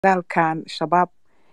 dagaalkan shabaab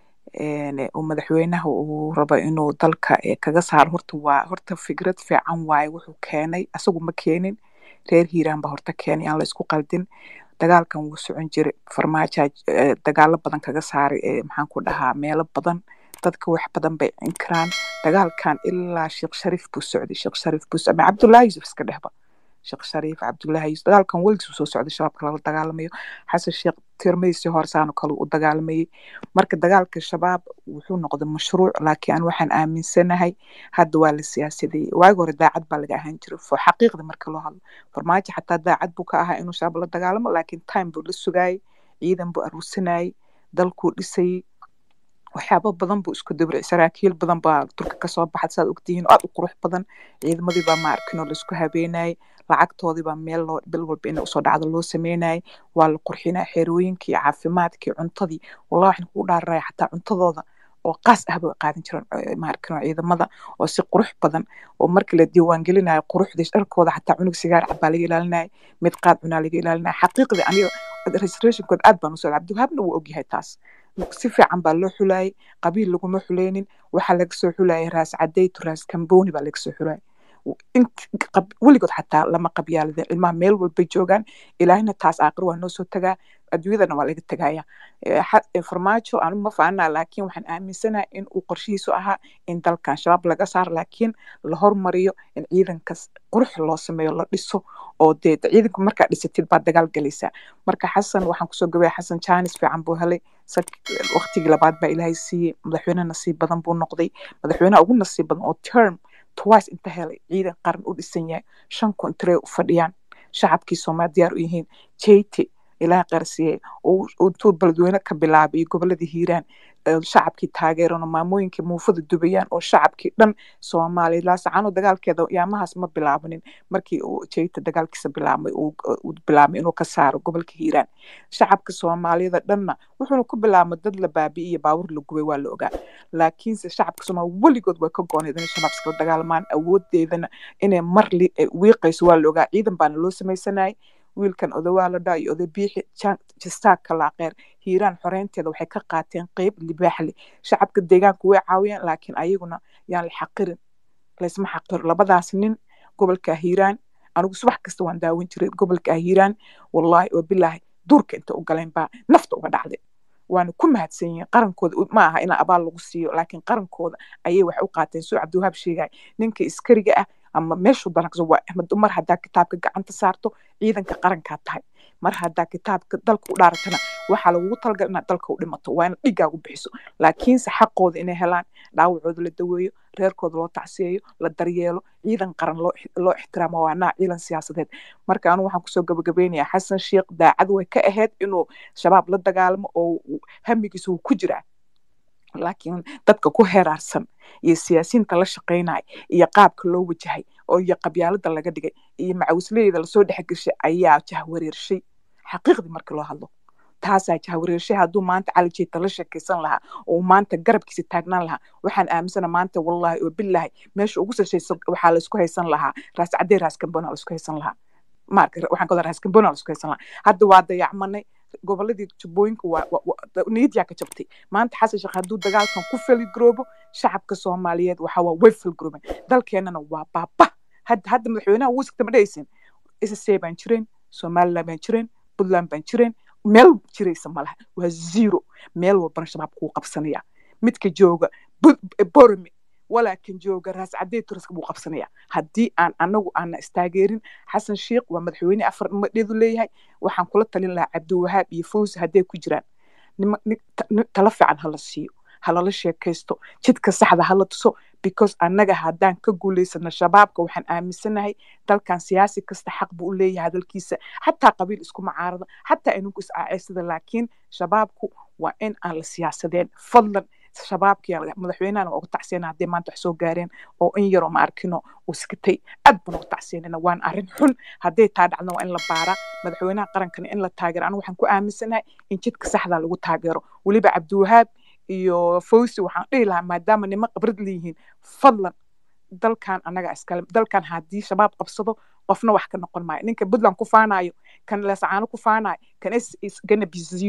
uu madaxweynaha uu rabo inuu dalka kaga saaro horta waa horta fikrad fiican waaye wuxuu keenay asagu ma keenin reer hiiraan baa horta keenay aan la isku qaldin dagaalkan wuu socon jiray farmaajo dagaalo badan kaga saaray maxaan ku dhahaa meelo badan dadka wax badan bay inkiraan dagaalkan ilaa sheekh shariif buu socday sheekh shariif buu socday cabdullaahi yuusuf iska dhehba sheekh shariif cabdullaahi yuusuf dagaalkan weligiis soo socday shabaabka lala dagaalamayo xasan sheekh tirmadiisii horsaano kale u dagaalamayay marka dagaalka shabaab wuxuu noqday mashruuc laakiin an waxaan aaminsanahay hadda waa la siyaasadeeyey waagi hore daacad baa laga ahaan jiray fo xaqiiqda marka loo hadlo farmaajo xataa daacad buu ka ahaa inuu shabaab la dagaalamo laakiin time buu la sugaayey ciidan buu aruursanayey dalkuu dhisayey waxyaabo badan buu isku dabricay saraakiil badan baa durka kasoo baxay saad ogtihiin aad u qurux badan ciidamadii baa ma arkin oo laisku habeenayay lacagtoodii baa meel loo bil walba inay usoo dhacdo loo sameynayay waa la qurxinaya xerooyinkii caafimaadkii cuntadii wallahi waxaan kugu dhaararaya xataa cuntadooda oo qaas ah bay qaadan jireen maarkin oo ciidamada oo si qurux badan oo markii la diiwaan gelinayo quruxdii dharkooda xataa cunug sigaar cabaa laga ilaalinaya mid qaad cunaa laga ilaalinaya xaqiiqdii aniga registrationkood aad baan usoo cabdiwahaabna wuu ogyahay taas si fiican baa loo xulayay qabiil laguma xuleynin waxaa laga soo xulayay raas cadeytu raas kamboni baa laga soo xulayay weligood xataa lama qabyaalada ilmaha meel walbay joogaan ilaahina taas aaqir waa noo soo tagaa adduunyadana waa laga tegaya farmaajo anigu ma faanaa laakiin waxaan aaminsanahay in uu qorshihiisu ahaa in dalkan shabaab laga saaro laakiin la hormariyo in ciidankas qurux loo sameeyo la dhiso oo dee ciidanku markaa dhisatid baad dagaal galaysaa marka xasan waxaan kusoo gabaya xasan jaanis fiican buu helay waqtigii labaad baa ilaahay siiyey madaxweyne nasiib badan buu noqday madaxweynaha ugu nasiib badan oo term twice inta helay ciidan qaran u dhisan yahay shan kontree u fadhiyaan shacabkii soomaali diyaar u yihiin jeyte ilaah qarsiye intuu beledweyne ka bilaabay goboladii hiiraan shacabkii taageeran oo maamooyinkii muufada dubayaan oo shacabkii dhan soomaaliya laasacaano dagaalkeeda yaamahaas ma bilaabanin markii uu jeyta dagaalkiisa bilaabmay uu bilaabmay inuu ka saaro gobolka hiiraan shacabka soomaaliyada dhanna wuxuuna ku bilaabmay dad la baabi'iyo baawur la gubay waa la ogaa laakiinse shacabka soomaaliya weligood way ka gooneed inay shabaab iskala dagaalmaan awoodeedana inay mar wiiqayso waa la ogaa ciidan baana loo samaysanayay wiilkan odawaa la dhaa iyo oday biixi jistaag kalaaqeer hiiraan xoreynteeda waxay ka qaateen qeyb libaaxle shacabka deegaanka way caawiyeen laakiin ayaguna yaan la xaqirin laysma xaqiro labadaas nin gobolka hiiraan anigu subax kasta waan daawan jiray gobolka hiiraan wallaahi oo bilaahi duurka inta u galeen baa nafta uga dhacday waana ku mahadsan yihiin qarankooda ma aha in abaal lagu siiyo laakiin qarankooda ayay wax u qaateen soo cabdiwahaab sheegay ninka iskariga ah ama meeshuu danaqso waa axmed mar haddaa kitaabka gacanta saarto ciidanka qarankaa tahay mar haddaa kitaabka dalka u dhaaratana waxaa lagugu talagal inaad dalka u dhimato waa inaad dhigaagu bixiso laakiinse xaqooda inay helaan dhaawacooda la daweeyo reerkooda loo tacsiyeeyo la daryeelo ciidan qaran loo ixtiraamo waa naa ciidan siyaasadeed marka anigu waxaan kusoo gabagabeynayaa xasan sheekh daacad way ka ahayd inuu shabaab la dagaalamo oo hamigiisa wuu ku jiraa laakiin dadka ku heeraarsan iyo siyaasiyiinta la shaqaynaya iyo qaabka loo wajahay oo iyo qabyaalada laga dhigay iyo macawisleyda lasoo dhexgeshay ayaa jahwareershay xaqiiqdii marka loo hadlo taasaa jahwareershay hadduu maanta cali jeeta la sheekaysan lahaa oo maanta garabkiisa taagnaan lahaa waxaan aaminsana maanta wallaahi oo bilaahi meesha ugu sashaysa waxaa laysku haysan lahaa raas cadee raas kambona laysku haysan lahaa maarka waxaan ka raas kambona laysku haysan lahaa hadda waa dayacmanay goboladii jubbooyinka niyadyaa ka jabtay maanta xasan sheekh hadduu dagaalkan ku feligaroobo shacabka soomaaliyeed waxa waa way felgarooben dalkeenana waa baaba hadda hadda madaxweynaha wuu sigta ma dhahaysin ssc baan jireen somaliland baan jireen puntland baan jireen meel jiraysa malaha waa zero meel walbana shabaab kuu qabsanaya midka jooga borome walaakin jooga raas cadee turaska buu qabsanaya haddii aan anagu aana istaageerin xasan sheekh waa madaxweyne afar madheedu leeyahay waxaan kula talin lahaa cabdiwahaab iyo fawzi hadday ku jiraan tala fiican hala siiyo halala sheekaysto jidka saxda hala tuso because annaga haddaan ka guulaysano shabaabka waxaan aaminsanahay dalkan siyaasi kasta xaq buu u leeyahay hadalkiisa xataa qabiil isku macaarada xataa ininku is-aaceysada laakiin shabaabku waa in aan la siyaasadeen fadlan shabaabkii madaxweynahana waa uga tacsiyana hadday maanta wax soo gaareen oo in yaroo ma arkino uu sikatay aad baan uga tacsiyanana waan arrin xun hadday taa dhacdana waa in la baaraa madaxweynaha qarankana in la taageero anigu waxaan ku aaminsanahay in jidka saxdaa lagu taageero weliba cabdiwahaab iyo fawsi waxaan dhihi lahaa maadaama nimo khibrad leeyihiin fadlan dalkan annaga iskale dalkan haddii shabaab qabsado qofna wax ka noqon maayo ninka puntland ku faanayo kan leesacaano ku faanayo kan is is gonna be zero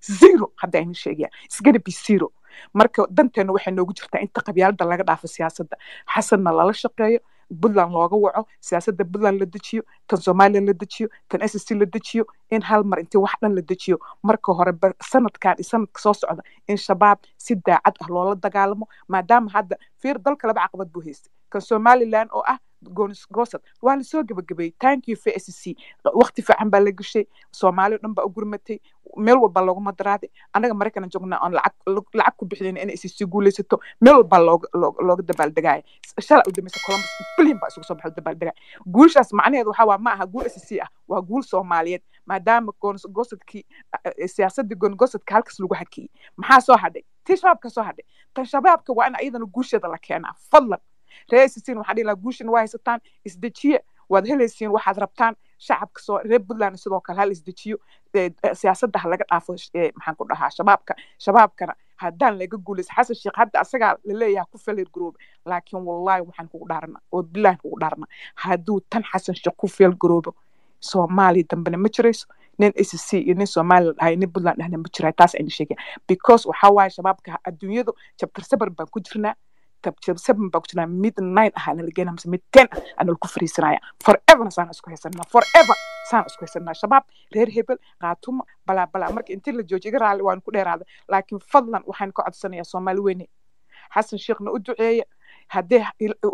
zero hadda aynu sheegaya isgana be zero marka danteena waxay noogu jirtaa inta qabyaalada laga dhaafo siyaasadda xasanna lala shaqeeyo puntland looga waco siyaasadda puntland la dejiyo tan somalilan la dejiyo tan s c la dejiyo in hal mar intii wax dhan la dejiyo marka hore sanadkan iyo sanadka soo socda in shabaab si daacad ah loola dagaalamo maadaama hadda fiir dalka laba caqabad buu haystay kan somalilan oo ah goosad waa lasoo gebagabeeyey thank you for s c waqti fiican baa la gashay soomaali o dhan baa u gurmatay meel walba looguma daraaday annaga maraykanan joognaa oon lacag lacag ku bixinayn inay s c guulaysato meel walbaa looga looga dabaaldegaya shalaa u dambaysa columbus billion baa isugu soo baxo dabaaldegaya guushaas macnaheedu waxaa waa ma aha guul s c ah waa guul soomaaliyeed maadaama goosadkii siyaasaddii goongosadka halkaas lagu hakiyey maxaa soo hadhay tii shabaabka soo hadhay tan shabaabka waa in ayadana guusheeda la keenaa fadlan reer sisiin waxaa dhihi lahaa guushan waa haysataan isdejiye waad helaysiin waxaad rabtaan shacabka soo reer puntland sidoo kale hal isdejiyo siyaasadda ha laga dhaafo maxaan ku dhahaa shabaabka shabaabkana haddaan laga guulaysa xasan sheekh hadda asagaa laleeyaha ku falir garoobe laakiin wallahi waxaan kugu dhaarna oo bilahi kugu dhaarna hadduu tan xasan sheekh ku feel garoobo soomaaliya dambena ma jirayso nin s c iyo nin somalilan dhahay nin puntland dhahna ma jirayo taas ayna sheegaya because waxaa waaye shabaabka adduunyadu jabtar sabar baan ku jirnaa seven baa ku jirnaa mid nine ah ana lageynaa mise mid ten ah ana lagu fariisanaya foreverna saana isku haysanaa forever saana isku haysanaa shabaab reer hebel qaatumo balaa balaa marka intii la joojiyo iga raali waanu ku dheeraada laakiin fadlan waxaan ka codsanayaa soomaali weyne xasan sheekhna u duceeya haddee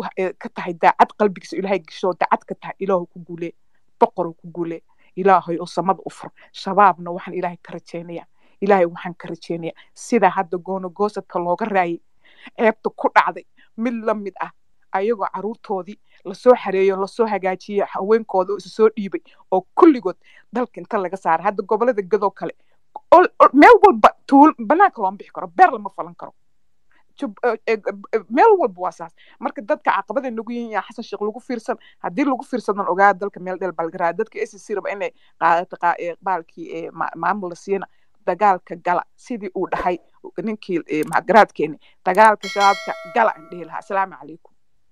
ka tahay daacad qalbigiisa ilaahay gasho daacad ka tahay ilaahu ku guulee boqoruu ku guulee ilaahay oo samada u fur shabaabna waxaan ilaahay ka rajeynaya ilaahay waxaan ka rajeynaya sida hadda goono goosadka looga raayay ceebta ku dhacday mid la mid ah ayagoo caruurtoodii lasoo xareeyo lasoo hagaajiyey haweenkooda oo isu soo dhiibay oo kulligood dalka inta laga saaray hadda gobolada gadoo kale meel walba tuul banaanka looma bixi karo beer lama falan karo meel walba waa saas marka dadka caqabada nagu yihiin yaa xasan sheekh lagu fiirsan haddii lagu fiirsadan ogaa dalka meel dheel balgaraa dadka s c raba inay qaadato baalkii maamul la siina dagaalka gala sidii uu dhahay ninkii garaadkeeni dagaalka shabaabka gala aan dhihi lahaa asalaamu calaykum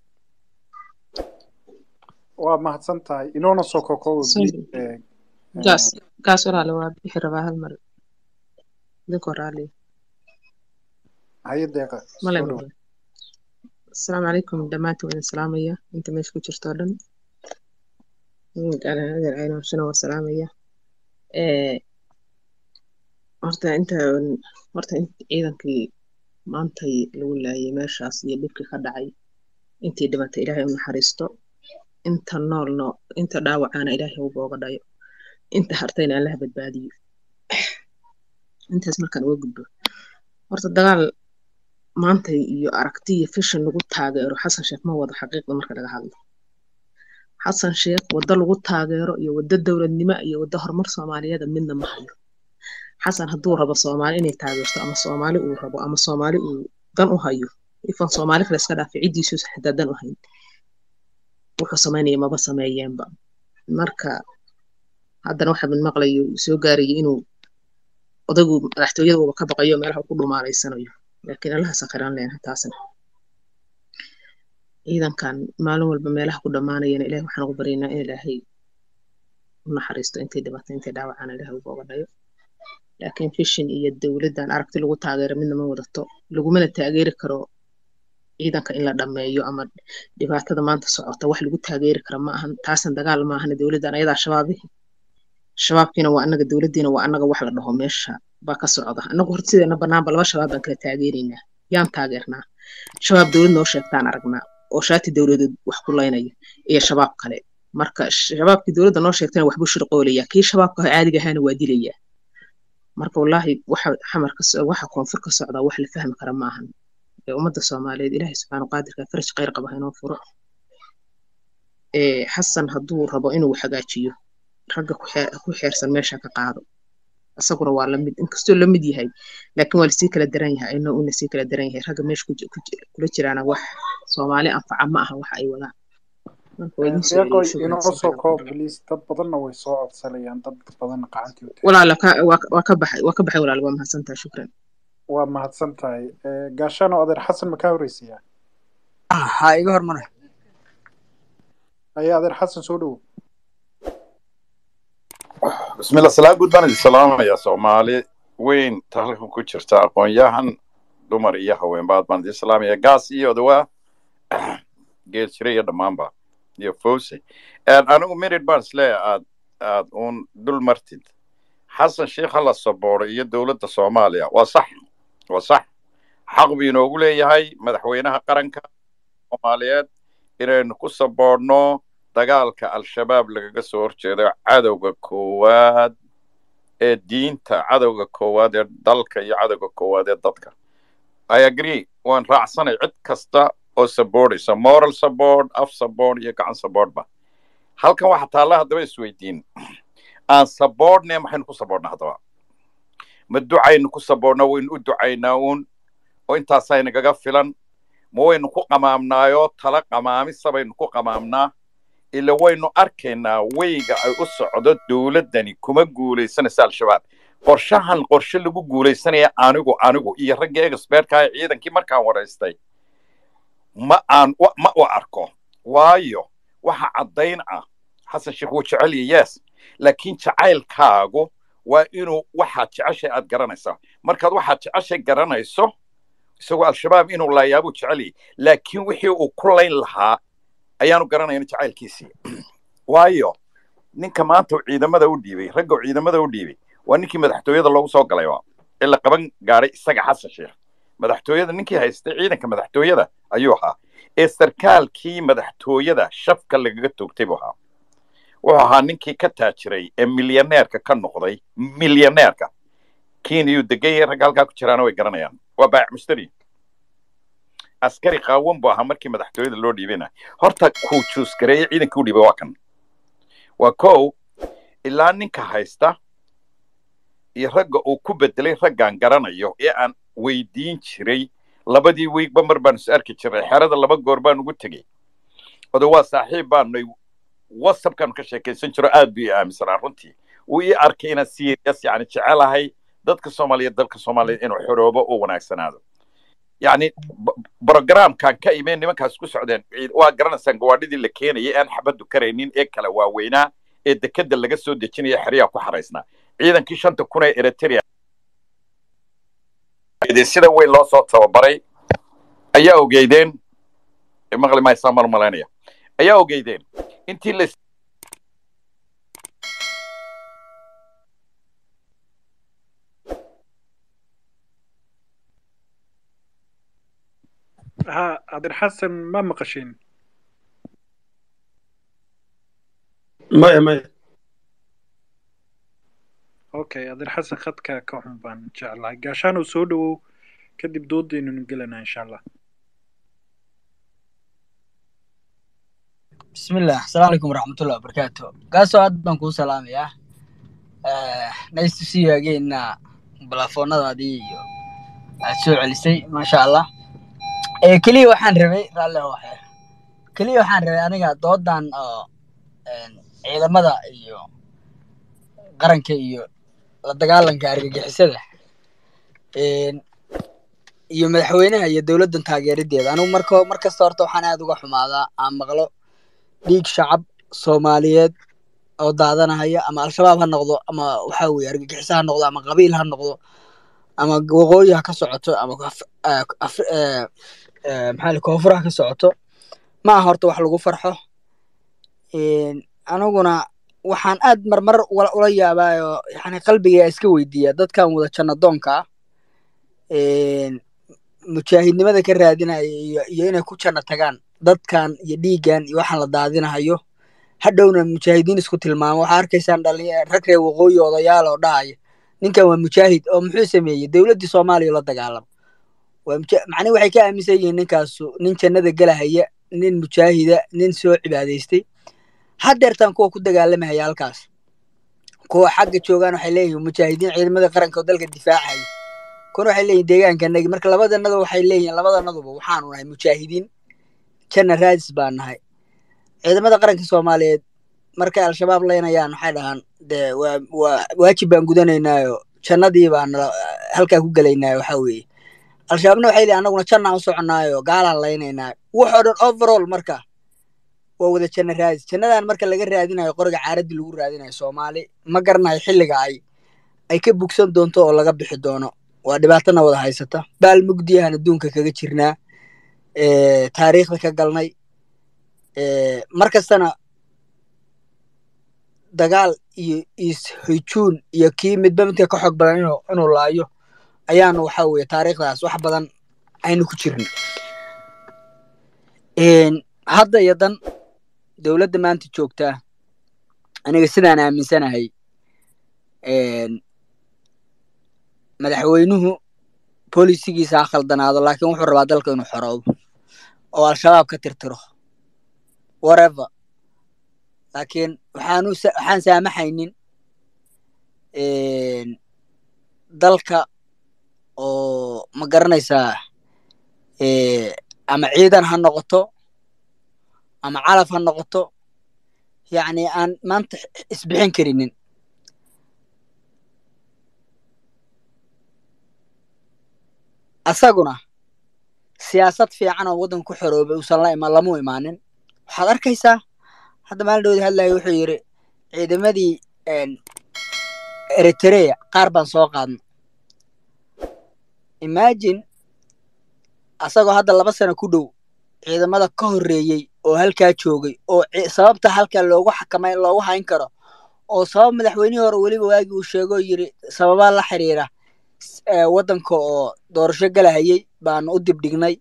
waa mahadsan tahay inoona soo kokobo gaas gaas walaale waa bixi rabaa hal mar idinkoo raaliya haye deeqa male asalaamu calaykum dhammaantiin waan salaamaya inta meesha ku jirto oo dhan adeer caynoshana waa salaamaya horta inta horta ciidankii maantay lagu laayay meeshaas iyo dhibkii ka dhacay intii dhimatay ilaahay u naxariisto inta noolno inta dhaawacaana ilaahay u booga dhayo inta hartayna allaha badbaadiyo intaas markaan uga gudbo horta dagaal maantay iyo aragti iyo fishan lagu taageero xasan sheekh ma wado xaqiiqda marka laga hadlo xasan sheekh waddo lagu taageero iyo waddo dowladnimo iyo waddo horumar soomaaliyeeda midna ma hayo xasan hadduu rabo soomaali inay taageerto ama soomaali uu rabo ama soomaali uu dan u hayo ifan soomaali kale iska dhaafay ciddiisu xitaa dan u hayn wuxuu samaynaya maba sameeyeenba marka haddana waxa mid maqlayo soo gaaraya inuu odaygu madaxtooyada uuba ka baqayo meelaha ku dhumaalaysanayo laakiin allaha sakhiran leenahay taasna ciidankan maalin walba meelaha ku dhammaanayana ilahay waxaan ugu baryaynaa in ilaahay u naxariisto intay dhibatay intay dhaawacaan ilaahay uga dhayo laakiin fishin iyo dowladdan aragti lagu taageero midna ma wadato lagumana taageeri karo ciidanka in la dhammeeyo ama dhibaatada maanta socota wax lagu taageeri kara ma ahan taasan dagaal ma ahana dowladdan ayadaa shabaabihi shabaabkiina waa annaga dowladdiina waa annaga wax la dhaho meesha baa ka socda annagu horta sideena banaanba laba shabaab baan kala taageeraynaa yaan taageernaa shabaab dowlad noo sheegtaan aragnaa oo shaati dowladeed wax ku laynaya iyo shabaab kale marka shabaabkii dowladda noo sheegtana waxbuu shirqoolaya kii shabaabka caadiga ahaana waa dilayaa marka wallaahi waxa xamarka waxa koonfur ka socdaa wax la fahmi kara ma ahan ee ummadda soomaaliyeed ilaahay subxaanu qaadirka faraj khayr qaba inoo furo ee xasan hadduu rabo inuu hagaajiyo ragga ku xeersan meesha ka qaado isaguna waa lamid inkastoo lamid yahay laakiin waa lasii kala daran yahay ayna una sii kala daran yahay ragga meesha kula jiraana wax soomaali anfaca ma aha waxa ay wadaan deeqoy inoo soo koob please dad badanna way soo codsanayaan dad badanna gacantii walaala waa ka baxay waa ka baxay walaala waa mahadsantahay shukran waa mahadsan tahay gaashano adeer xasan ma kaa horreysiyaa ha iga hormara ayaa adeer xasan soo dhowo بسم الله السلام قد بان السلام يا سومالي weyn tahalkan ku jirta aqoon-yahan dumar iyo haweenbaad baan islaamiya gaas iyo odawaa geed jira iyo dhammaanba iyo fawse anigu minid baan isleeyahay aad aad uun dul martid xasan sheikh hala sabooro iyo dowladda soomaaliya waa sax waa sax xaq buu inoogu leeyahay madaxweynaha qaranka soomaaliyeed inaynu ku saboorno dagaalka al-shabaab lagaga soo horjeedo cadowga koowaad ee diinta cadowga koowaad ee dalka iyo cadowga koowaad ee dadka i agree waan raacsanay cid kasta oo sabooraysa moral support af support iyo gacan supportba halkan waxaa taalla haddaba isweydiin aan saboorne maxaynu ku saboorna haddaba ma ducaynu ku saboorna waynu u ducaynaa uun oo intaasaa inagaga filan ma waynu ku qamaamnaayoo tala qamaamisa baynu ku qamaamnaa ila waynu arkaynaa weyga ay u socdo dowladdani kuma guulaysanaysa al-shabaab qorshahan qorshe lagu guulaysanaya anigu anigu iyo ragga expertka ee ciidankii markaan waraystay ma aan ma u arko waayo waxa caddayn ah xasan sheekh wuu jecelya yes laakiin jacaylkaagu waa inuu waxaad jeceshay aad garanaysaa markaad waxaad jeceshay garanayso isagoo al-shabaab inuu laayaabuu jeceliyay laakiin wixii uu ku layn lahaa ayaanu garanayn jacaylkiisii waayo ninka maanta ciidamada u dhiibay ragga ciidamada u dhiibay waa ninkii madaxtooyada loogu soo galay ee la qaban gaaray isaga xasan sheekh madaxtooyada ninkii haystay ciidanka madaxtooyada ayuu ahaa ee sarkaalkii madaxtooyada shafka lagaga toogtay buu ahaa wuxuu ahaa ninkii ka taajiray ee milyaneerka ka noqday milyaneerka kenyuu degan yahay ragga halkaa ku jiraana way garanayaan waa baayac mushtari askari qaawan buu ahaa markii madaxtooyada loo dhiibana horta kuu juusgareeye ciidankii u dhiibay waa kan waa kow ilaa ninka haysta iyo ragga uu ku bedelay raggaan garanayo ee aan weydiin jiray labadii wiigba mar baan is arki jiray xerada laba goor baan ugu tegey odo waa saaxiib baanay whatsappkaanu ka sheekaysan jiro aad buu ii aaminsanaa runtii wuu ii arkay inaan serious yani jecelahay dadka soomaaliyeed dalka soomaaliyeed inuu xoroobo oo wanaagsanaado yacni brogramkan ka imeen nimankaas ku socdeen waa garanaysaan gawaadhidii la keenayay aan xabaddu karaynin ee kala waaweynaa ee dekedda laga soo dejinaya xeryaha ku xaraysnaa ciidankii shanta kun ee eritrea sida weyn loo soo tababaray ayaa ogeydeen maqli maysaa mar malaynaya ayaa ogeydeen intii la ha adir xasan ma maqashin maya maya okay adir xasan khadka ka xun baan jeclahay gaashaan uu soo dhowow kadib doodaynunu gelanaa insha allah bismillah asalaamu calaykum waraxmatullahi wabarakaatu gaasoo aad baan kuu salaamayaa nice to see you again balafoonadaadii iyo aad soo celisay maasha allah keliya waxaan rabay raalli waxe keliya waxaan rabay aniga doodan oo ciidamada iyo qaranka iyo la dagaalanka argagixisada iyo madaxweynaha iyo dowladdan taageerideeda anigu marka mar kasta horta waxaan aad uga xumaadaa aan maqlo dhiig shacab soomaaliyeed oo daadanahaya ama al-shabaab ha noqdo ama waxa weye argagixiso ha noqdo ama qabiil ha noqdo ama waqooyi ha ka socoto ama maxaa koonfur ha ka socoto ma aha horta wax lagu farxo aniguna waxaan aad marmar ula yaabaayo yani qalbiga iska weydiiya dadkan wada jannadoonka ah mujaahidnimada ka raadinaya iyo iyo inay ku janno tagaan dadkan iyo dhiiggan iyo waxaan la daadinahayo hadhowna mujaahidiin isku tilmaamo waxaa arkaysaan dhalinya rag reer waqooyi odayaal oo dhahaya ninkan waa mujaahid oo muxuu sameeyey dowladdii soomaaliya la dagaalamo waa macnihi waxay ka aaminsan yihiin ninkaasu nin jannada gelahaya nin mujaahida nin soo cibaadaystay haddeertaan kuwa ku dagaalamahaya halkaas kuwa xagga joogaan waxay leeyihiin mujaahidiin ciidamada qaranka oo dalka difaacaya kuna waxay leeyihin deegaankanagi marka labadanadu waxay leeyihiin labadanaduba waxaanu nahay mujaahidiin janna raadis baan nahay ciidamada qaranka soomaaliyeed markay al-shabaab leynayaan waxay dhahaan dee waa waa waajib baan gudanaynaayo jannadii baan halkaa ku gelaynaayo waxa weeye al-shabaabna waxay leeyihin annaguna jannaan u soconaayo gaalaan laynaynaayo waxoo dhan overall marka waa wada janna raadis jannadan marka laga raadinayo qoriga caaradii lagu raadinayo soomaali ma garanayo xilliga ay ay ka bugsan doonto oo laga bixi doono waa dhibaatana wada haysata baal mugdiyahan adduunka kaga jirnaa eh, taariikhda ka galnay eh, mar kastana dagaal iyo is-hujuun iyo kii midba midka ka xoog badan inuu inuu laayo ayaanu waxa weeye taariikhdaas wax badan aynu ku jirna Een, hadda iyo dan dowladda maanta joogtaa aniga sidaan aaminsanahay een, madaxweynuhu bolisigiisa ha khaldanaado laakiin wuxuu rabaa dalka inuu xoroobo oo al-shabaab ka tirtiro whatever laakiin waxaanu sa- waxaan saamaxaynin een, dalka oo ma garanaysaa eh, ama ciidan ha noqoto ama calaf ha noqoto yacni aan maanta isbixin karinin asaguna siyaasad fiican oo waddanka ku xoroobay uusan la iman lamu imaanin waxaad arkaysaa hadda maalin dhowda hadlaya wuxuu yidhi ciidamadii een, eritrea qaar baan soo qaadna imagine asagoo hadda laba sano ku dhow ciidamada ka horreeyey oo halkaa joogay oo ci- sababta halkaa loogu xakamay loogu hayn karo oo sabab madaxweynihii hore weliba waagii uu sheegoo yiri sababaa la xiriira s- ee, waddanka oo doorasho galahayay baanu u dibdhignay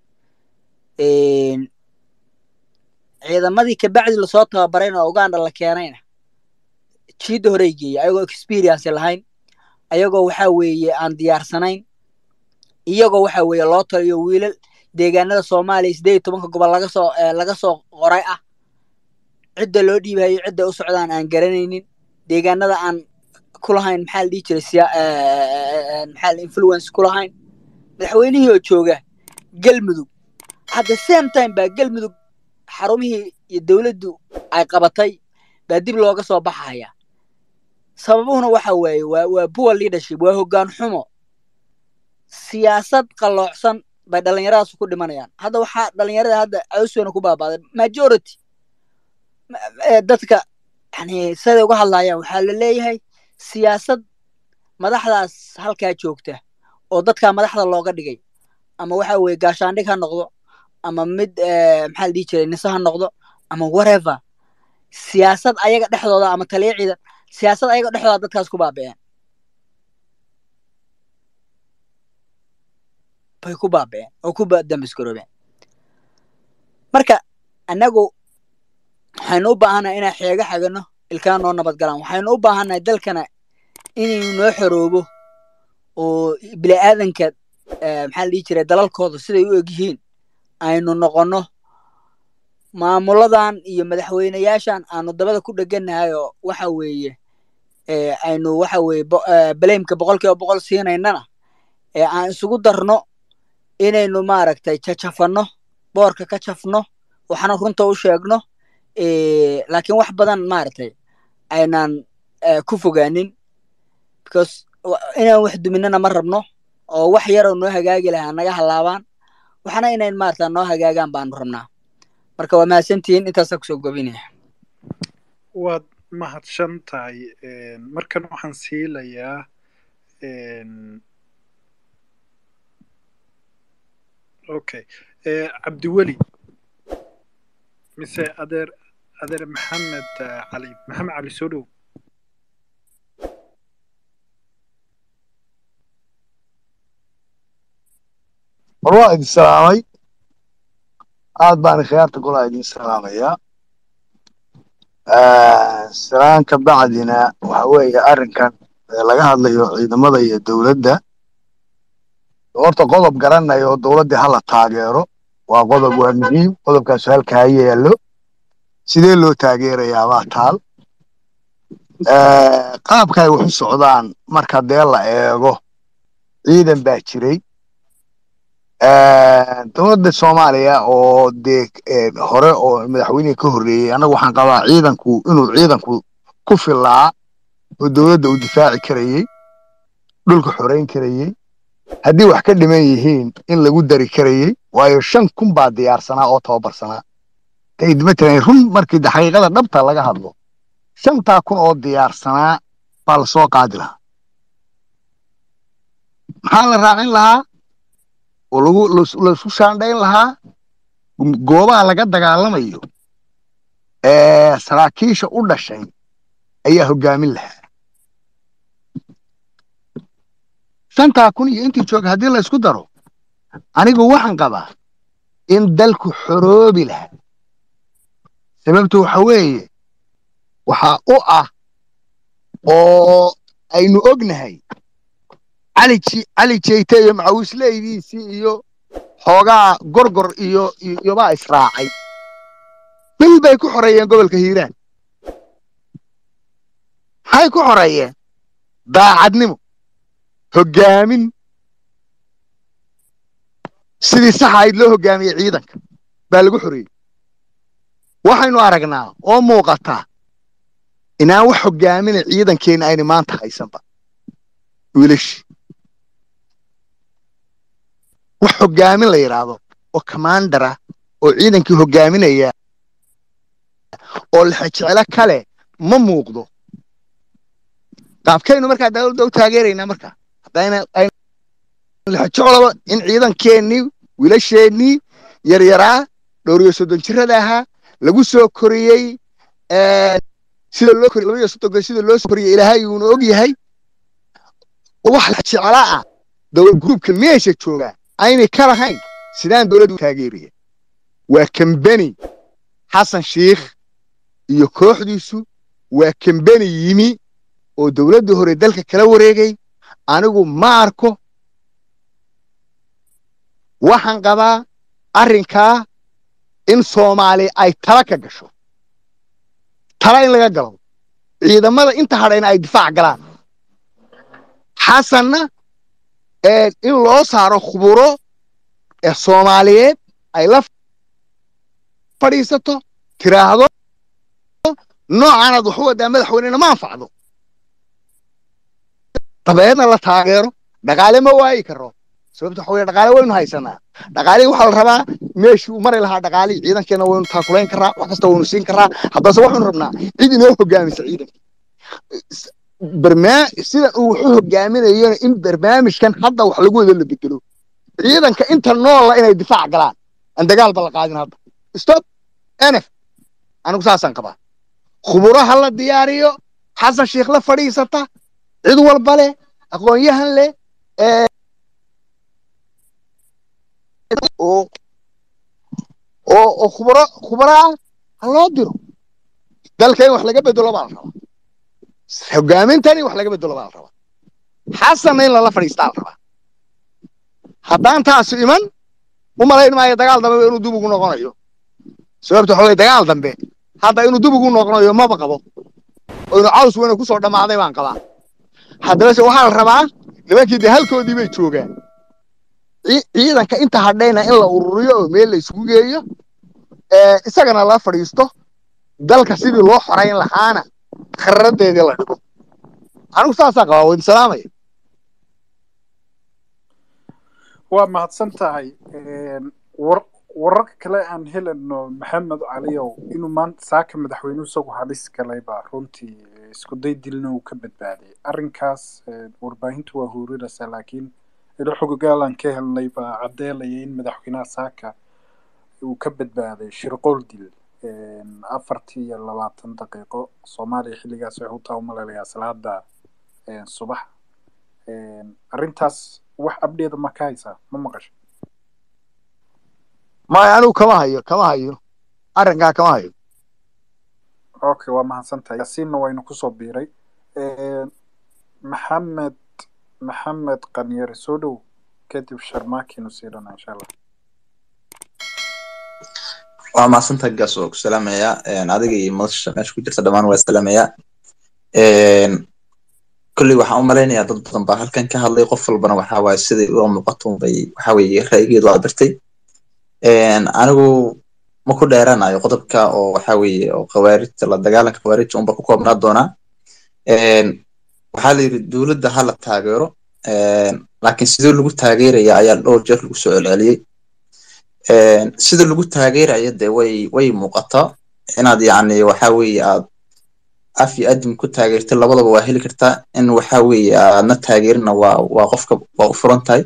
Een, ciidamadii kabacdi lasoo tababarayna oo uganda la keenayna jiidda horey geeyay ayagoo experience lahayn ayagoo waxa weeye aan diyaarsanayn iyagoo waxa weeye loo taliyo wiilal deegaanada soomaaliya sideed iyo tobanka gobol laga soo eh, laga soo qoray ah cidda loo dhiibayo cidda u socdaan aan garanaynin deegaanada aan ku lahayn maxaa la dhihi jiray siya eh, eh, eh, maxaa la influence ku lahayn madaxweynihii oo jooga galmudug at the same time baa galmudug xarumihii iyo dowladdu ay qabatay baa dib looga soo baxaya sababuhuna waxa waaye waa waa poor leadership waa hoggaan xumo siyaasad qalloocsan bay dhallinyaradaas ku dhimanayaan hadda waxaa dhallinyarada hadda awsona ku baabaaday majority ma- ee dadka yani siday uga hadlayaan waxaa la leeyahay siyaasad madaxdaas halkaa joogta oo dadkaa madaxda looga dhigay ama waxa weeye gaashaandhig ha noqdo ama mid eh, maxaa la dhihi jiray nise ha noqdo ama whatever siyaasad ayaga dhexdooda ama taliya ciidan siyaasad ayaga dhexdooda dadkaas ku baaba'een bay ku baaba'een oo ku ba- dambisgaroobeen marka annagu waxaynu u baahannahay inaan xeego xagano ilkaa noo nabad galaan waxaynu u baahannahay dalkana inaynu noo xoroobo oo bini'aadanka eh, maxaa la dhihi jiray dalalkooda siday u egyihiin aynu noqonno maamuladan iyo madaxweyneyaashan aanu dabada ku dhegannahay oo waxa weeye eh, aynu waxa weeye bo- eh, baleemka boqolkiiba boqol siinaynana ee aan isugu darno inaynu maaragtay jajafanno boorka ka jafno waxna runta u sheegno eh, laakiin wax badan maaragtay aynaan eh, ku fogaanin because wa- inaan wax duminana ma rabno oo wax yaroo noo hagaagi lahaa naga halaabaan waxna inayn maarata noo hagaagaan baanu rabnaa marka waa mahadsantihiin intaasaan kusoo gobinaya waad mahadsan tahay markan waxaan siilayaa okay cabdiweli mise adeer adeer maxamed ah, cali maxamed cali soo dhow war waa idin salaamay aad baan khiyaarta golaa idin salaamayaa salaan ka bacdina waxa weeye arrinkan ee laga hadlayo ciidamada iyo dowladda horta qodob garanayo oo dowladdii hala taageero waa qodob waa muhiim qodobkaasu halka ha yaallo sidee loo taageerayaa baa taal Eh, qaabka ay wax u socdaan marka dee la eego ciidan baa jiray Eh, dowladda soomaaliya oo dee eh, hore oo madaxweynihii ka horreeyey annagu waxaan qabaa ciidanku inuu ciidanku ku filaa oo dowladda uu difaaci karayey dhulka xoreyn karayey haddii wax ka dhiman yihiin in lagu dari karayey waayo shan kun baa diyaarsanaa oo tababarsanaa tayd matalan run markii de xaqiiqada dhabta laga hadlo shantaa kun oo diyaarsanaa baa lasoo qaadi lahaa maxaa la raacin lahaa oo lagu las- laisku shaandhayn lahaa goobaha laga dagaalamayo ee saraakiisha u dhashay ayaa hoggaamin lahaa shantaa kun iyo intii jooga haddii la isku daro anigu waxaan qabaa in dalku xoroobi lahaa sababtu waxa weeye waxaa u ah oo aynu ognahay cali Ji- cali jeyte iyo macawisleydiisii iyo xoogaa gorgor iyo iyo- iyobaa israacay bil bay ku xoreeyeen gobolka hiiraan maxay ku xoreeyeen daacadnimo hoggaamin sidii saxa ahayd loo hoggaamiyey ciidanka baa lagu xoreeyey waxaynu aragnaa oo muuqataa inaan wax hoggaaminay ciidankeenna ayna maanta haysanba wiilashii wax hoggaamin la yidhaahdo oo kamaandara oo ciidankii hoggaaminaya oo lexejeclo kale ma muuqdo qaabkaynu markaa dawladda u taageeraynaa markaa haddayna ayna lexejecloba in ciidankeennii wiilasheennii yaryaraa dhowr iyo soddon jirada ahaa lagu soo koriyey ee, sida loo koriy laba iyo soddonka sida loo soo koriyey ilaahay uuna og yahay wax lexejeclo ah dowlad gruubka meesha joogaa aynay ka lahayn sidaan dowladdu u taageeraya waa kambeni xasan shiikh iyo kooxdiisu waa kambeni yimi oo dowladda hore dalka kala wareegay anigu ma arko waxaan qabaa arrinkaa in soomaali ay tala ka gasho tala in laga galo ciidamada inta hadhayna ay difaac galaan xasanna ee in loo saaro khuburo ee soomaaliyeed ay la fadhiisato tiraahdo noocaanaad wax u wadaa madaxweynena ma anfacdo dabeedna la taageero dhaqaale ma waayi karo sababta waxa weye dhaqaale waynu haysanaa dhaqaalihii waxaa la rabaa meeshii uu mari lahaa dhaqaalihii ciidankeena waynu taakulayn karaa wax kasta waynu siin karaa haddase waxaynu rabnaa cid inoo hogaamisa ciidanka barmaa sida uu wax u hogaaminayona in barnaamijkan hadda wax lagu wada la bedelo ciidanka inta noolla inay difaac galaan aan dagaalba la qaadin hadda stop nf anigu saasaan qabaa khuburaha la diyaariyo xasan sheikh la fadhiisata cid walba leh aqoon-yahan leh ee oo oo oo khuburo khuburo ah ha loo diro dalka in wax laga bedelo baa la rabaa hogaamintani wax laga bedelo baa la rabaa xasanna in lala fadhiistaa la rabaa haddaan taasu iman u malayn maayo dagaal dambe inuu dib ugu noqonayo sababta waxa weye dagaal dambe hadda inuu dib ugu noqonayo maba qabo oo inuu caws weyne kusoo dhammaaday baan qabaa haddaba se waxaa la rabaa nimankii dee halkoodii bay joogaan Ci- ciidanka inta hadhayna in la ururiyo oo meel la isugu geeyo ee isagana la fadhiisto dalka sidii loo xorayn lahaana kharadeedii la dhigo anigu saasaan qabaa waydin salaamaya waa mahadsan tahay Een, war wararka kale aan helano maxamed caliyow inuu maanta saaka madaxweynuhu isagu halis galay baa runtii eh, isku day dilna uu ka badbaadiyay arrinkaas eh, warbaahintu waa huurinaysaa laakiin ilo xogogaalan ka helnay baa caddeelaya in madaxweynaha saaka uu ka badbaaday shirqool dil Een, afartii iyo labaatan daqiiqo soomaaliya xilligaas waxay u taha umalalayaa salaada een, subax Een, arrintaas wax abdheeda ma ka haysaa ma maqasho maya anigu kama hayo kama hayo arrinkaa kama hayo okay waa mahadsantahay yaasiinna waynu kusoo biiray Een, maxamed maxamed qanyare soo dhow kadib sharmaakinu siidhana insha allah waa mahadsantahay gaas oo ku salaamaya Een, adiga iyo madasha meesha ku jirta dhammaan waa salaamaya Een, kolley waxaan u malaynayaa dad badan baa halkan ka hadlay qof walbana waxa waaye sidai ula muuqato bay waxa weeye ra'yigeedu waa birtay Een, anigu ma ku dheeraanayo qodobka oo waxa weeye oo khawaarijta la dagaalanka khawaarijta unba ku koobnaa doonaa Een, waxaa la yidhi dowladda ha la taageero Een, laakiin sidoo lagu taageeraya ayaa dhowr jeer lagu soo celceliyey Een, sida lagu taageerayo dee way way muuqataa inaad yacni waxa weeye aad af iyo adim ku taageertay labadaba waa heli kartaa in waxa weeye aadna taageerina waa waa qofka waa u furan tahay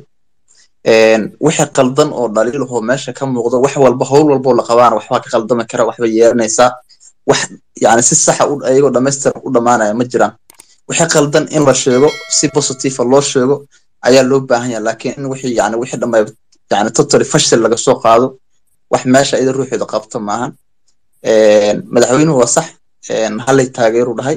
wixii qaldan oo dhaliilahoo meesha ka muuqdo wax walba howl walboo la qabaana waxbaa ka qaldami kara waxba yeelanaysaa wax yani si saxa ayagoo dhamaystir u dhammaanaya ma jiraan wixii qaldan in la sheego si positiva loo sheego ayaa loo baahan yahay laakiin in wixii yani wixii dhamay yani totally fashil laga soo qaado wax meesha iyada ruuxeeda qabta maahan madaxweynuhu waa sax hallay taageeru dhahay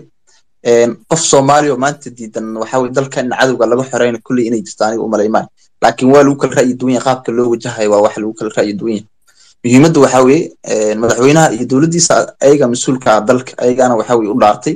qof soomaaliya oo maanta diidan waxa weye dalka in cadowga laga xoreyna kulley inay jirto aniga umalaymaan laakiin waa lagu kala ra'yi duwan yahay qaabka loo wajahayo waa wax lagu kala ra'yi duwan yahay muhiimadda waxa weeye madaxweynaha iyo dowladdiisa ayaga mas-uulka ah dalka ayagana waxa weye u dhaartay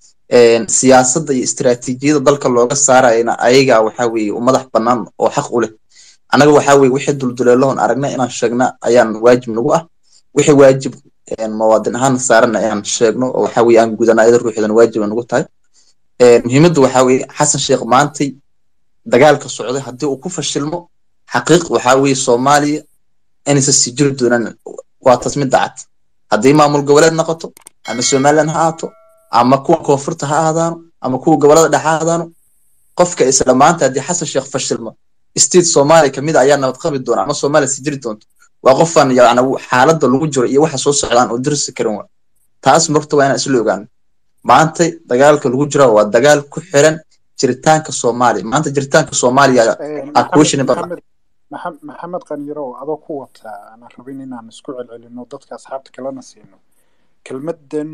siyaasadda iyo istiraatiijiyada dalka looga saarayana ayaga waxa weeye u madax bannaan oo xaq u leh annaga waxa weye wixii dulduleelahon aragna inaan sheegna ayaan waajib nagu ah wixii waajib muwaadin ahaan saarana inaan sheegno oo waxa weye aan gudana ayada ruuxeedana waajiba nagu tahay muhiimadda waxa weye xasan sheekh maantay dagaalka socday haddii uu ku fashilmo xaqiiq waxa weye soomaaliya inaysan sii jiri doonaan waa tas mid dacad haddii maamul goboleed noqoto ama somaliland ha ahaato ama kuwa koonfurta ha ahaadaano ama kuwa gobolada dhexe ha ahaadaano qofka isla maanta haddii xasan sheekh fashilmo state soomaaliya kamid ayaa nabad qabi doona ama soomaaliya sii jiri doonto waa qofaan yani xaaladda lagu jiro iyo waxa soo socdaan oo dirsi karin wa taas marta waa inaan isla ogaano maanta dagaalka lagu jira waa dagaal ku xiran jiritaanka soomaaliya maanta jiritaanka soomaaliya aquestion badan maxamed qaniirow adoo ku wataa aanan rabin inaan isku celcelino dadka asxaabta kalena siino kelmaddan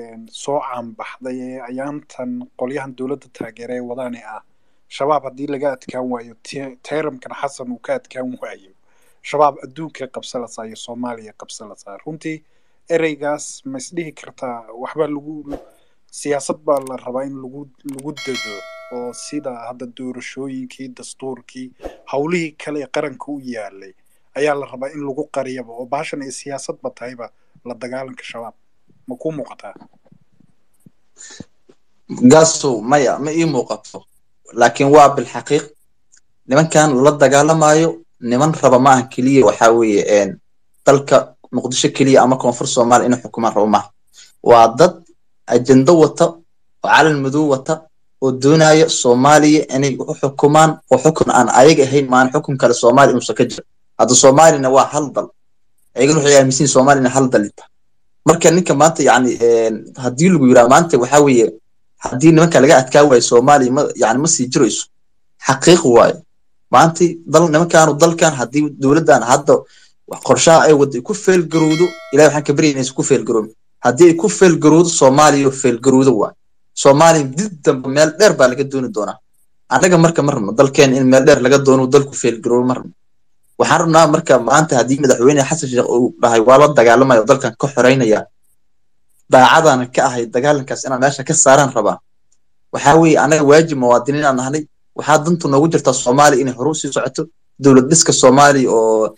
soo caanbaxday ee ayaantan qolyahan dowladda taageera ee wadaani ah shabaab haddii laga adkaan waayo tayramkan xasan uu ka adkaan waayo shabaab adduunka qabsalasaa iyo soomaaliya qabsalasaa runtii ereygaas ma isdhihi kartaa waxbaa lagu siyaasad baa la rabaa in lagu lagu dego oo sida hadda doorashooyinkii dastuurkii howlihii kale ee qaranka u yaalay ayaa la rabaa in lagu qariyaba oo baashan ay siyaasadba tahayba la dagaalanka shabaab ma kuu muuqataa gaasow maya ma ii muuqato laakiin waa bilxaqiiq nimankan lala dagaalamayo niman raba maaha keliya waxa weeye dalka muqdisho keliya ama koonfur soomaaliya inay xukumaan rabo maaha waa dad ajendo wata oo calan madow wata oo doonaya soomaaliya inay u xukumaan oo xukun aan ayaga ahayn maan xukun kale soomaaliya inuusan ka jiro hadda soomaaliyana waa hal dal ayagana waxay aaminsan yihin soomaaliyana hal dal ita marka ninka maanta yani haddii lagu yiraa maanta waxa weeye haddii nimanka laga adkaa waayo soomaaliya ma yani ma sii jirayso xaqiiq waayo maanta dal nimankaanu dalkan haddii dowladdan hadda qorshaha ay wadda ku feelgarowdo ilahi waxaan ka baryay inaysan ku feelgaroomin haddii ay ku feelgarowdo soomaaliya feelgarowdo waay soomaaliya dib dambe meel dheer baa laga dooni doonaa annaga marka ma rabno dalkeen in meel dheer laga doono dalku feelgaroobo ma rabno waxaan rabnaa marka maanta haddii madaxweyne xasan sheekh uu dhahay waa la dagaalamaya oo dalkan ka xoreynaya daacadana ka ahay dagaalankaas inaan meesha ka saaraan rabaa waxaa weeye annaga waajib muwaadiniin aan nahnay waxaa dantu noogu jirtaa soomaaliya inay horu sii socoto dowlad dhiska soomaaliya oo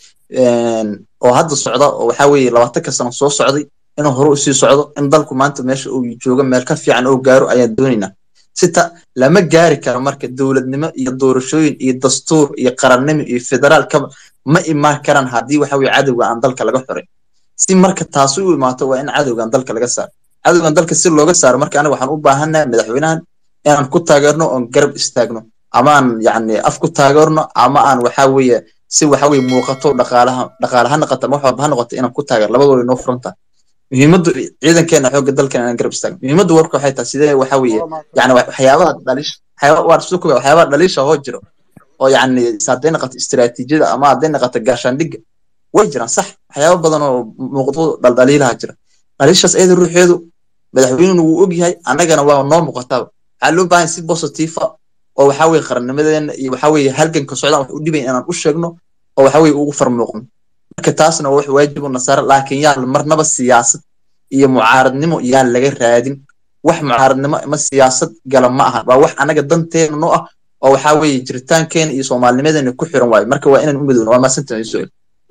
oo hadda socda oo waxaa weeye labaatanka sano soo socday inuu horu usii socdo in dalku maanta meesha uu joogo meel ka fiican oo gaaro ayaan doonaynaa sita lama gaari karo marka dowladnimo iyo doorashooyin iyo dastuur iyo qarannimo iyo federaal kaba ma imaan karaan haddii waxa weye cadowga aan dalka laga xoray si marka taasi u imaato waa in cadowgan dalka laga saaro cadowgan dalka si looga saaro marka aniga waxaan u baahannahay madaxweynahan inaan ku taageerno oon garab istaagno ama aan yani af ku taageerno ama aan waxa weeye si waxa weye muuqato dhaqaalaha dhaqaale ha noqoto ama wax walba ha noqoto inaan ku taageer labadooda inoo furantaa muhiimaddu ciidankeena xoogga dalkan inaan garab istaagno muhiimaddu warka waxay tahay sidee waxa weeye yani waxyaabaha dhaliisha waa soo koga waxyaabaha dhaliisha hoo jiro oo yani hadday noqoto istiraatiijiyada ama hadday noqoto gaashaandhigga way jiraan sax waxyaaba badan oo muuqdo dhaldhaliilaha jira dhaliishaas iyada ruuxeedu madaxweynuna wuu ogyahay annagana waa noo muuqataaba waxaa loo baahan si positifa oo waxa weye qarannimadeena iyo waxa weye halganka socdaan wax u dhibayn inaan u sheegno oo waxa weye ugu farmuuqno marka taasna waa wax waajib u nasaara laakiin yaa marnaba siyaasad iyo mucaaradnimo yaan laga raadin wax mucaaradnimo ama siyaasad gala ma aha waa wax anaga danteena noo ah oo waxa weye jiritaankeena iyo soomaalinimadeena ku xiran waayo marka waa inaan u midowno waa maasantan su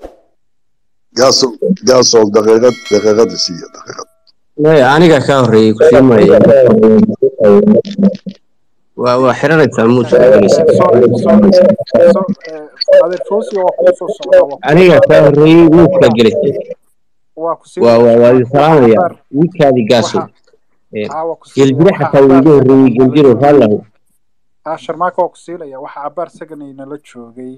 gaaso gaaso daqiiqad daqiiqada siiya daqiiqad maya aniga ka horreeyey ku sii maya waa waa xiranaysaa muud aniga ka horreeyey muudka gelisay waa waa waa idin salaamaya wiilkaadii gaasow Een, aa waa ku geeljire siinaya waxa xataa wuu cabaar iga horreeyey saganay nala geeljiro joogay raallahu aa sharmaaka waa ku siinaya waxa cabaar saganay nala joogay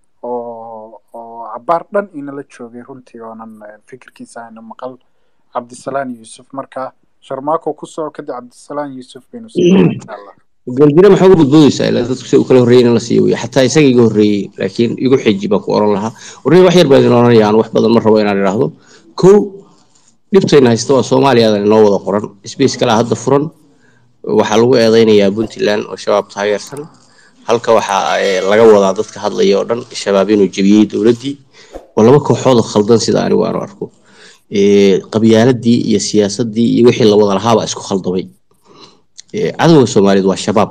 oo oo cabaar dhan inala joogay runtii oonan eh, fikirkiisa ayna maqal cabdisalaan yuusuf marka sharmaako kusoo kadib cabdisalaan yuusuf baynu siinaya insha allah geeljire maxaa uga badboodaysaa ilaa dadku si u kala horreeyay in la siiyo wey xataa isaga iga horreeyey laakiin igu xiji baan ku oran lahaa warnay wax yar baan idin oranaya aan wax badan ma rabo inaan idhaahdo kow dhibtayna haysta waa soomaaliyadan inoo wada qoran space kalaa hadda furan waxaa lagu eedeynayaa puntland oo shabaab taageersan halka waxaa eh, laga wadaa dadka hadlaya oo dhan shabaab inuu jebiyey dowladdii oo laba kooxood oo khaldan sida anigu aanu arko Eh, qabyaaladii iyo siyaasadii iyo wixii la wada lahaabaa isku khaldamay Eh, cadowga soomaaliyeed waa shabaab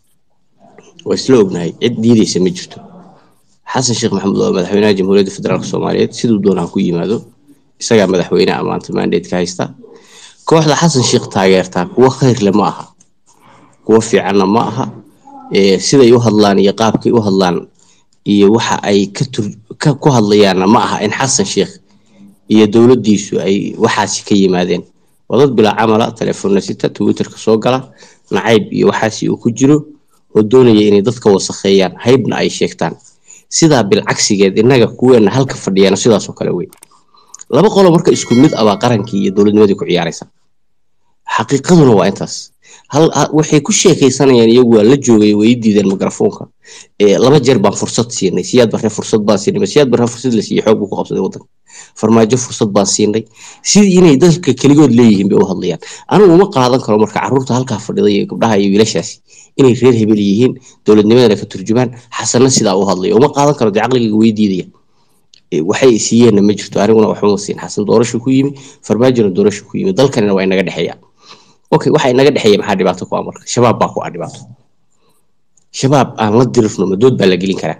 waa isla ognahay cid diideysa ma jirto xasan sheekh maxamuud waa madaxweynaha jamhuuriyadda federaalk soomaaliyeed siduu doonaa ku yimaado isagaa madaxweynaha maanta mandateeka haysta kooxda xasan sheekh taageertaa kuwo khayrle ma aha kuwo fiicanna ma aha Eh, siday u hadlaan iyo qaabkay u hadlaan iyo waxa ay ka tur ka ku hadlayaanna ma aha in xasan sheekh iyo dowladdiisu ay waxaasi ka yimaadeen waa dad bilaa camala telefoonna sita twitterka soo gala nacayb iyo waxaasi uu ku jiro oo doonaya inay dadka wasakheeyaan haybna ay sheegtaan sidaa bilcagsigeed innaga kuweena halka fadhiyana sidaasoo kale wey laba qolo marka isku mid ah baa qarankii iyo dowladnimadii ku ciyaaraysa xaqiiqaduna waa intaas hal ha- waxay ku sheekaysanayaan iyagu waa la joogay way i diideen mikrafoonka Eh, laba jeer baan fursad siinay siyaad barre fursad baan siinay ma siyaad barre fursad la siiyey xoog buu ku qabsaday waddanka farmaajo fursad baan siinay sidii inay dadka keligood leeyihiin bay u hadlayaan anigu uma qaadan karo marka carruurta halkaa fadhida iyo gabdhaha iyo wiilashaasi inay reer hebel yihiin dowladnimadana ka turjumaan xasanna sidaa u hadlayo uma qaadan karo dee caqligayga way diidaya Eh, waxay i siiyeenna ma jirto aniguna waxuma siin xasan doorasho ku yimi farmaajona doorasho ku yimi dalkanina waa inaga dhexeeya okay waxa inaga dhexeeya maxaa dhibaato ku ah marka shabaab baa ku ah dhibaato shabaab aan la dirirno ma dood baa la gelin karaa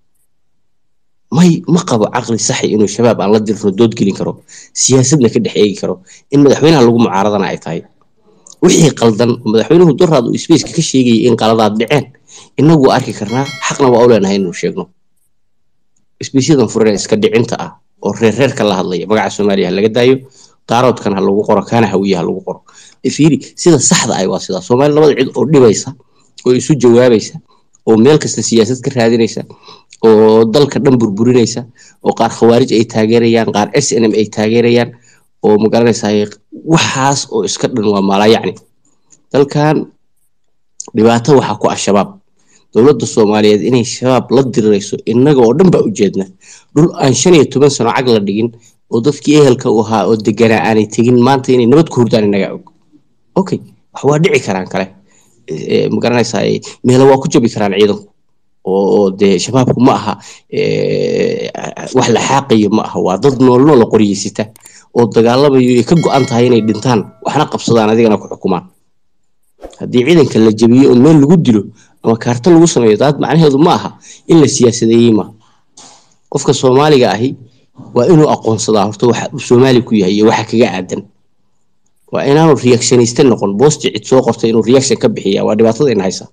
may ma qabo caqli saxi inuu shabaab aan la dirno dood gelin karo siyaasadna ka dhex eegi karo in madaxweynaha lagu mucaaradana ay tahay wixii qaldan oo madaxweynuhu duraad uu spaceka ka sheegayay in qaladaad dhiceen inagu waa arki karnaa xaqna waa u leenahay inuu sheegno isbiisyadan furan ee iska dhicinta ah oo reer reerka la hadlaya magaca soomaaliya ha laga daayo daaroodkan ha lagu qoro kaana hawiye ha lagu qoro fiiri sida saxda ah waa sidaa soomaali labada cid oo dhibaysa oo isu jawaabaysa oo meel kasta siyaasad ka raadinaysa oo dalka dhan burburinaysa oo qaar khawaarij ay taageerayaan qaar s n m ay taageerayaan oo magaranaysa waxaas oo iska dhan waa maalayacni dalkan dhibaato waxaa ku ah shabaab dowladda soomaaliyeed inay shabaab la dirirayso innaga oo dhan baa ujeedna dhul aan shan iyo toban sano cag la dhigin oo dadkii ehelka u ahaa oo deganaa aanay tegin maanta inay nabad ku hurdaan innaga og okay wax waa dhici karaan kale Eh, magaranaysaa meelo waa ku jabi karaan ciidanku oo oo dee shabaabku ma aha eh, wax la xaaqayo ma aha waa dad nool nool oo qoryeysita oo dagaalamayo ay ka go-an tahay inay dhintaan waxna qabsadaan adigana ku xukumaan haddii ciidanka la jabiyo oo meel lagu dilo ama kaarto lagu sameeyo daad macnaheedu ma aha in la siyaasadeeyey ma qofka soomaaliga ahi waa inuu aqoonsadaa horta waxa uu soomaali ku yahay iyo waxa kaga aadan waa inaanu reactioniste noqon boosti cid soo qortay inuu reaction ka bixiya waa dhibaatada ina haysa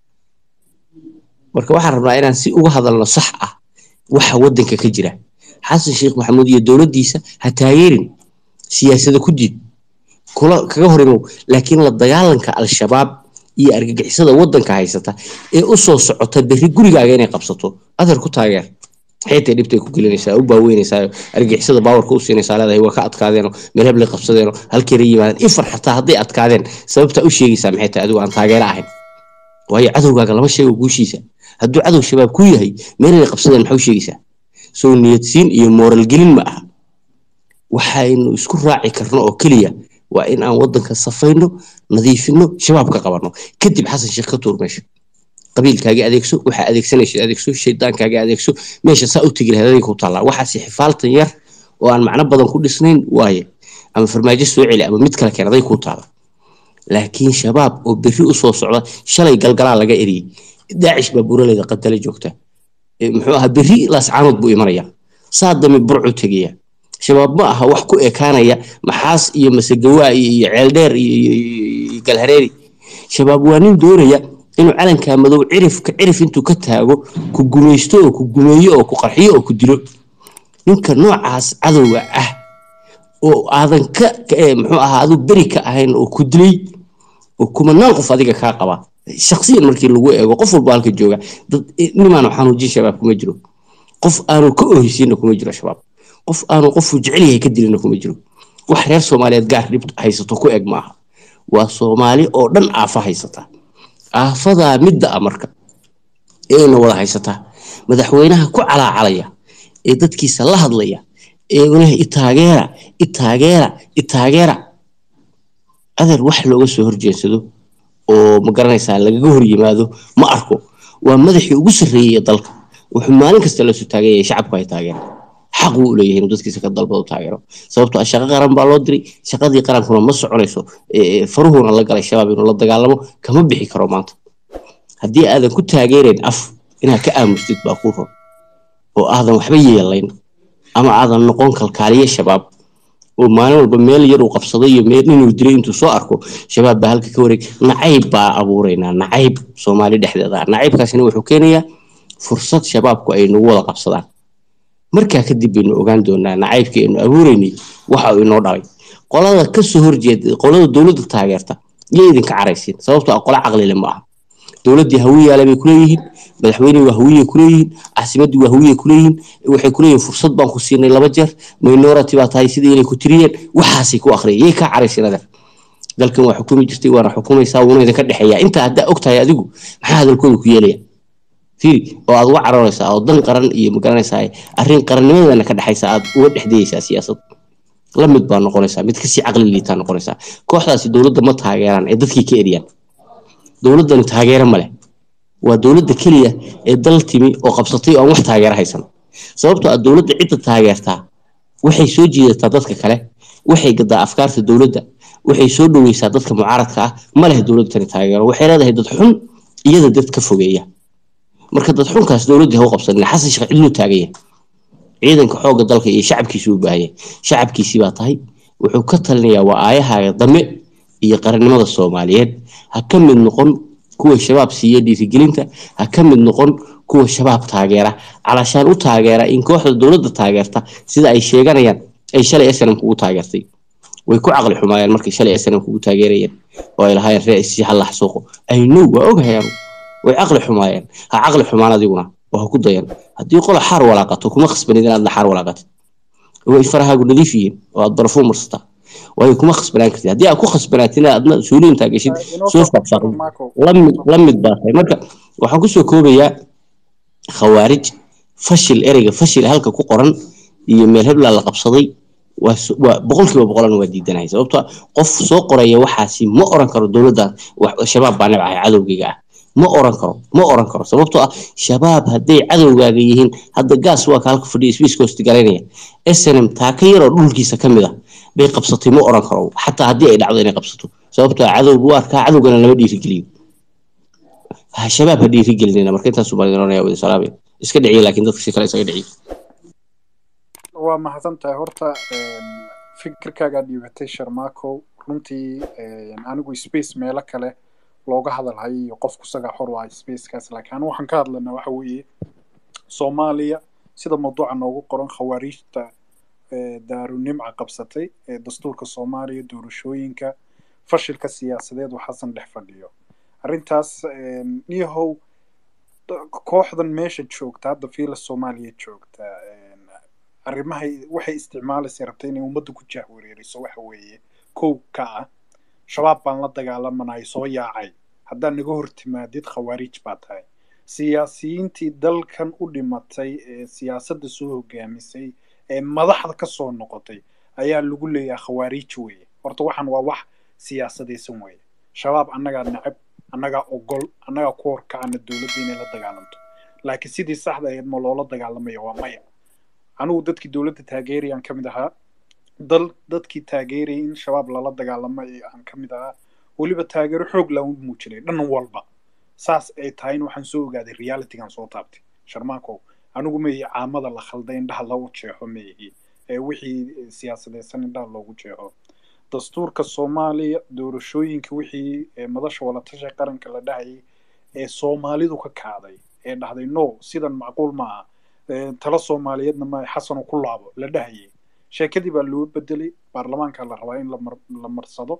marka waxaan rabnaa inaan si uga hadalno sax ah waxa wadanka ka jira xasan sheekh maxamuud iyo dowladdiisa ha taageerin siyaasada ku diid kula kaga hor imow laakiin la dagaalanka al-shabaab iyo argagixisada wadanka haysata ee u soo socota berri gurigaaga inay qabsato adar ku taageer xeetay dhibtay ku gelinaysaa u baaweynaysaa argagixisada baawarka u siinaysaa leedahay waa ka adkaadeenoo meel heblay qabsadeenoo halkeera yimaadeen ifar xataa hadday adkaadeen sababta u sheegaysaa maxay tahay adigu aan taageero ahayn waayo cadowgaaga lama sheego guushiisa hadduu cadow shabaab ku yahay meelay qabsadeen maxaa u sheegaysaa soo niyadsiin iyo mooral gelin ma aha waxaynu isku raaci karno oo keliya waa in aan wadanka safayno nadiifino shabaab ka qabanno kadib xasan sheekh ka tuur meesha qabiilkaaga adeegso waxaa adeegsanaysa adeegso shaydaankaaga adeegso meesha saa u tegi lahayd adiga ku taallaa waxaasi xifaaltan yar oo aan macno badan ku dhisnayn waaye ama farmaajo soo celi ama mid kale keen aday ku taala laakiin shabaab oo berri u soo socda shalay galgalaa laga eriyey daacish baa buraleyda qadala joogta muxuu ahaa berri laascaanood buu imanaya saa dami burcu tegaya shabaab ma aha wax ku ekaanaya maxaas iyo masegawaa iyo iyo ceeldheer iyo iyo- iyo galhareeri shabaab waa nin doonaya inuu calankaa madow cirifka cirif intuu ka taago ku gumaysto oo ku gumeeyo oo ku qarxiyo oo ku dilo ninka noocaas cadowga ah oo aadan ka ka- eh, muxuu ahaa adu beri ka ahayn oo ku dilay oo kumanaan qof adiga kaa qaba shaksiyan markii lagu eego qof walba halka jooga dad nimaanu xanuujin shabaab kuma jiro qof aanu ka oheysiinna kuma jiro shabaab qof aanu qofuu jecel yahay ka dilina kuma jiro wax reer soomaaliyeed gaar dhib haysato ku eg maaha waa soomaali oo dhan aafa haysata aafadaa midda a marka eena wada haysataa madaxweynaha ku calaacalaya ee dadkiisa la hadlaya ee walahi itaageera itaageera itaageera adeer wax looga soo horjeedsado oo ma garanaysaa lagaga hor yimaado ma arko waa madaxii ugu sarreeyey ee dalka wuxuu maalin kasta la soo taaganyaya shacabku ay taageera xaq wuu u leeyahay inuu dadkiisa ka dalbado taageero sababtoo ah shaqo qaran baa loo diray shaqadii qarankuna ma soconayso ee faruhuna la galay shabaab inuu la dagaalamo kama bixi karo maanta haddii aadan ku taageerayn af inaad ka aamustid baa kuu ron oo aadan waxba yeelayn ama aadan noqon kalkaaliye shabaab oo maalin walba meel yar uu qabsaday iyo meel inuu dilay intuu soo arko shabaab baa halka ka wareeg nacayb baa abuuraynaa nacayb soomaali dhexdeeda ah nacaybkaasina wuxuu keenayaa fursad shabaabku ay nagu wada qabsadaan markaa kadib baynu ogaan doonaa nacaybkii aynu abuureynay waxa uu inoo dhalay qolada kasoo horjeeda qolada dowladda taageerta iyo idinka caraysiin sababtoo ah qolo caqlile ma aha dowladdii hawiyaale bay kuleeyihiin madaxweynihii waa hawiye kuleeyihiin caasimaddii waa hawiye kuleeyihiin waxay kuleeyihiin fursad baan ku siinay laba jeer minority baa tahay sidii inay ku tiriyeen waxaasay ku akhriyeen yay kaa caraysiin adeer dalkan waa xukumi jirtay waana xukumaysaa wuuna idinka dhexeeyaa intaa haddaa og tahay adigu maxaa hadalkooda ku yeelaya fiiri oo aad uga cararaysaa oo dan qaran iyo magaranaysaa arrin qarannimadana ka dhexaysa aad uga dhexdayaysaa siyaasad la mid baa noqonaysaa mid kasii caqli liitaa noqonaysaa kooxdaasi dowladda ma taageeraan ee dadkii ka eriyaan dowladdani taageero ma leh waa dowladda keliya ee dal timi oo qabsatay oo aan wax taageero haysan sababtoo ah dowladda cidda taageertaa waxay soo jiidataa dadka kale waxay gadaa afkaarta dowladda waxay soo dhoweysaa dadka mucaaradka ah ma leh dowladda tani taageero waxay leedahay dad xun iyada dad ka fogeeya marka dad xunkaas dowladdii ha u qabsanin xasan sheekh cidluu taaganya ciidanka xoogga dalka iyo shacabkiisu u baahanya shacabkiisii baa tahay wuxuu ka talinayaa waa aayahaaga dame iyo qarannimada soomaaliyeed ha ka mid noqon kuwa shabaab siiya dhiirigelinta ha ka mid noqon kuwa shabaab taageera calashaan u taageera in kooxda dowladda taageerta sida ay sheeganayaan ay shalay snm kugu taageertay way ku caqli xumaayeen markay shalay snm kugu taageerayeen oo ay lahaayeen ree isi ha lax suuqo aynow waa ogahay anu way caqli xumaayeen ha caqli xumaan adiguna oo ha ku dayan haddii qola xaar walaaqato kuma khasbanid inaadna xaar walaaqatid way farahaagu nadiif yihiin oo aad barafuun marsataa waayo kuma khasbanaan kartid haddii aad ku khasbanaatin adna suuliintaa geshid soo faaqfaaqin lamid la mid baa tahay marka waxaan kusoo koobayaa khawaarij fashil ereyga fashil halka ku qoran iyo meel heblaa la qabsaday waa waa boqolkiiba boqolan waa diidanahay sababtoo qof soo qoraya waxaasi ma oran karo dowladda shabaab baa nabcahay cadowgayga ah ma oran karo ma oran karo sababtoo ah shabaab hadday cadowgaaga yihiin hadda gaas waa ka halka fadhiya swiiskost garaynaya snm taa ka yaroo dhulkiisa ka mid ah bay qabsatay ma oran karo xataa haddii ay dhacdo inay qabsato sababtoo ah cadow buu arkaa cadowgana lama dhiirigeliyo shabaab ha dhiirigelinina marka intaas baan idin oranaya wada salaamay iska dhiciya laakiin dadka si kale isaga dhiciya waa mahadsan tahay horta fikirkaagaa dhiibatay sharmaakow runtii anigu space meelo kale looga hadalhayo iyo qofku isagaa xor waa spacekaas laakiin anu waxaan ka hadlanaa waxa weeye soomaaliya sida mawduuca noogu qoran khawaariijta daarunimca qabsatay ee dastuurka soomaaliya doorashooyinka fashilka siyaasadeed uu xasan dhex fadhiyo arrintaas niyahow kooxdan meesha joogta hadda fiila soomaaliya joogta arrimahay waxay isticmaalaysa rabta inay ummadda ku jahwareeriso waxa weeye kow ka ah shabaab baan la dagaalamanayo soo yaacay haddaad naga hor timaadid khawaariij baa tahay siyaasiyiintii dalkan u dhimatay ee siyaasadda soo hogaamisay ee madaxda ka soo noqotay ayaa lagu leeyahay khawaariij weeye horta waxaan waa wax siyaasadaysan weeye shabaab annagaa nacab annagaa ogol annagaa ku horkacana dowladda inay la dagaalamto laakiin sidii saxda ahayd ma loola dagaalamaya waa maya anigu dadkii dowladda taageerayaan ka mid ahaa dal dadkii taageerayay in shabaab lala dagaalamay aan ka mid ahaa weliba taageero xoog laan u muujinay dhan walba saas ay tahayna waxaan soo ogaaday realitygan soo taabtay sharmaakow anigu maihi caamada la khalday indhaha loogu jeexo maihi ee wixii siyaasadeysan indhaha loogu jeexo dastuurka soomaaliya doorashooyinka wixii madasha walatasha qaranka la dhahayay ee soomaalidu ka kacday ee dhahday no sidan macquul maaha tala soomaaliyeedna ma xasanu ku laabo la dhahayay sheekadii baa loo bedelay baarlamaanka la rabaa in la marsado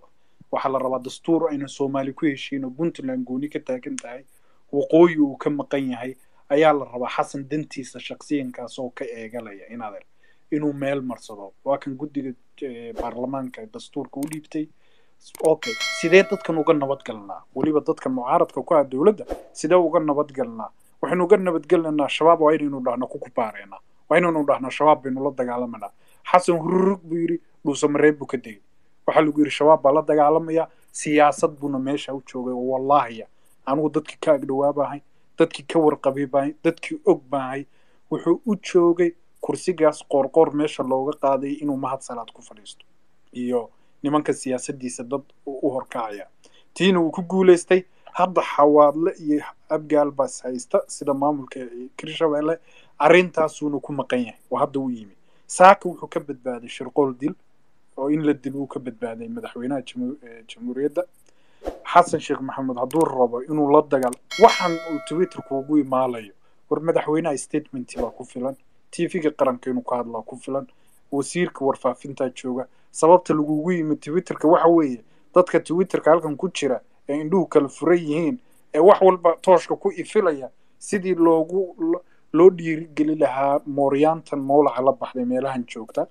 waxaa la rabaa dastuur ayna soomaali ku heshiin oo puntland gooni ka taagan tahay waqooyi uu ka maqan yahay ayaa la rabaa xasan dantiisa shaksiyankaas oo ka eegalaya inaad inuu meel marsado waa kan guddiga eh, baarlamaanka dastuurka u dhiibtay okay sidee dadkan uga nabadgalnaa weliba dadkan mucaaradka ku ah dowladda sidee uga nabadgalnaa waxaynu uga nabadgelnaa shabaab waa inaynu dhahno ku kubaareenaa waa inaynu dhahno shabaab baynu la dagaalamanaa xasan hururug buu yidhi dhuusamareeb buu ka degay waxaa lagu yidhi shabaab baa la dagaalamaya siyaasad buuna meesha u joogay oo wallaahiya anigu dadkii ka agdhawaabahay dadkii ka warqabay baahay dadkii og baahay wuxuu u joogay kursigaas qoorqoor meesha looga qaaday inuu mahad salaad ku fadhiisto iyo nimanka siyaasadiisa dad u u horkacaya tiina wuu ku guulaystay hadda xawaadle iyo abgaal baas haysta sida maamulka kirshabeelle arrintaasuuna ku maqan yahay oo hadda u yimi saaka wuxuu ka badbaaday shirqool dil oo in la dil uu ka badbaaday madaxweynaha jamu- eh, jamhuuriyadda xasan sheekh maxamed hadduu rabo inuu la dagaal waxaan uu twitterku ugu imaalayo war madaxweynaha statementi baa ku filan tvga qaranka inuu ka hadlaa ku filan wasiirka warfaafintaa jooga sababta lagugu yimi twitterka waxa weeye dadka twitterka halkan ku jira ee indhuhu kala furan yihiin ee wax walba tooshka ku ifilaya sidii loogu lo- loo dhiirigeli lahaa mooryaantan mowlaca la baxday meelahan joogta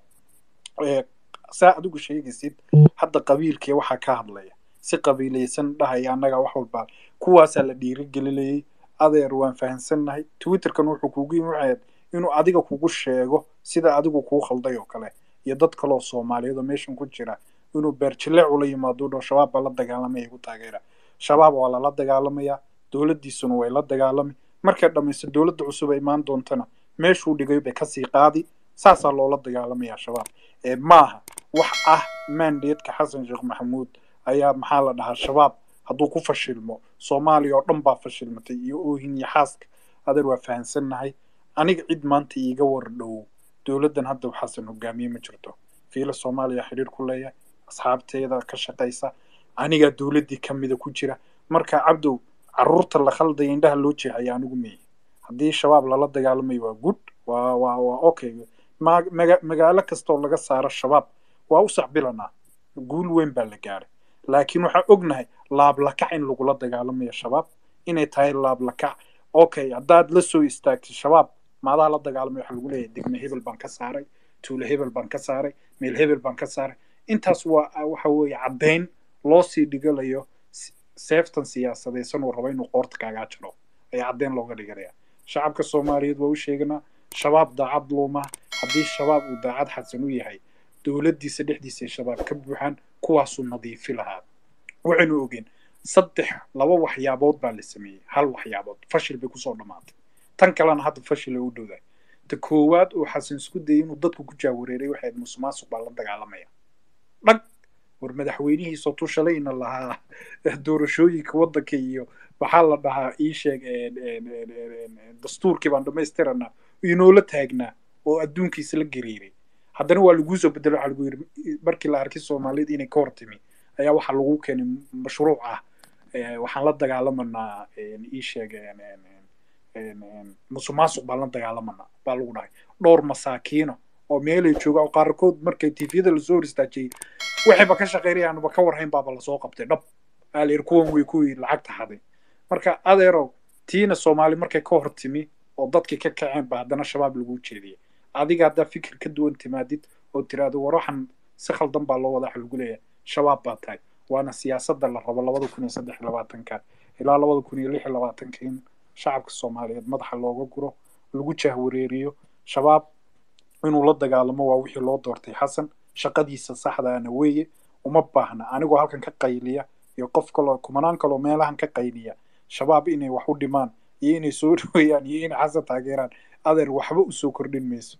ee saa adigu sheegaysid hadda qabiilkii waxaa ka hadlaya si qabiilaysan dhahaya annaga wax walba kuwaasaa la dhiirigelinayay adeer waan fahansannahay twitterkan wuxuu kugu yimi waxay ahayd inuu adiga kugu sheego sida adigu kuu khalday oo kale iyo dad kaloo soomaaliyeed oo meeshan ku jira inuu beerjileec ula yimaado dho shabaab baa la dagaalamaya igu taageera shabaab waa lala dagaalamaya dowladdiisuna way la dagaalami markay dhammaysto dowladda cusub ay imaan doontana meeshuu dhigay bay kasii qaadi saasaa loola dagaalamaya shabaab ee maaha wax ah mandateska xasan sheekh maxamuud ayaa maxaa la dhahaa shabaab hadduu ku fashilmo soomaaliya oo dhan baa fashilmatay iyo oohin iyo xaaska adeer waa fahansannahay aniga cid maanta iiga war dhow dowladdan hadda xasan hogaamiye ma jirto fiila soomaaliya xiriir ku leeyahay asxaabteeda ka shaqaysa anigaa dowladdii ka mida ku jira marka cabdow caruurta la khaldaya indhaha loo jeexaya anigu meeyi haddii shabaab lala dagaalamayo waa good waa waa waa okay ma- maga- magaalo kastoo laga saaro shabaab waa u sacbilanaa guul weyn baa la gaaray laakiin waxaan ognahay laablakac in lagula dagaalamayo shabaab inay tahay laablakac okay haddaad la soo istaagtay shabaab maadaa la dagaalamay waxaa lagu leeyahay degme hebel baan ka saaray tuulo hebel baan ka saaray meel hebel baan ka saaray intaas waa waxa weeye caddayn loo sii dhigalayo s- seeftan siyaasadaysan uu rabo inuu qoorta kaagaa jiro ayaa caddayn looga dhiganaya shacabka soomaaliyeed waa u sheeganaa shabaab daacad looma haddii shabaab uu daacad xasan u yahay dowladdiisa dhexdiisa ay shabaab ka buuxaan kuwaasuu nadiifi lahaa waxaynu ogeen saddex laba waxyaabood baa la sameeyey hal waxyaabood fashil bay kusoo dhammaatay tan kalena hadda fashil ay u dhowdahay ta koowaad uu xasan isku dayay inuu dadku ku jaawareeray waxay ahayd musuqmaasuq baa la dagaalamaya dhag war madaxweynihiisoo tushalayna lahaa doorashooyinka waddanka iyo waxaa la dhahaa ii sheeg een, een, een, een, een, een, dastuurkii baan dhammaystiranaa inoola taagnaa oo adduunkiisa la gariiray haddana waa laguu soo bedelo waxaa lagu yidhi markii la arkay soomaaliyad inay ka hortimi ayaa waxaa lagu keenay mashruuc ah ee, waxaan la dagaalamanaa een, ii sheeg een, een, een, een, een, musuqmaasuq baan la dagaalamanaa baa lagu dhahay dhowr masaakiino oo meelay joogaan oo qaarkood markay tifyada lasoo hor istaajiyey waxayba ka shaqeynayaanba ka warhayn baaba lasoo qabtay dhab aalayir kuwan way kuwii lacagta haday marka adeerow tiina soomaali markay ka hor timi oo dadkii ka kaceen ba haddana shabaab lagu jeediyay adiga haddaa fikir ka duwan timaadid oo tiraahdo war waxan si khaldan baa loo wadaa waxa lagu leeyahay shabaab baa tahay waana siyaasadda la rabo labada kun iyo saddex iyo labaatanka ilaa labada kun iyo lix iyo labaatanka in shacabka soomaaliyeed madaxa looga guro lagu jahwareeriyo shabaab inuu la dagaalamo waa wixii loo doortay xasan shaqadiisa saxdaana weeye uma baahna anigoo halkan ka qayliya iyo qof kaloo kumanaan kaloo meelahan ka qayliya shabaab inay wax u dhimaan iyo inay soo dhaweeyaan iyo inay xasan taageeraan adeer waxba usoo kordhin mayso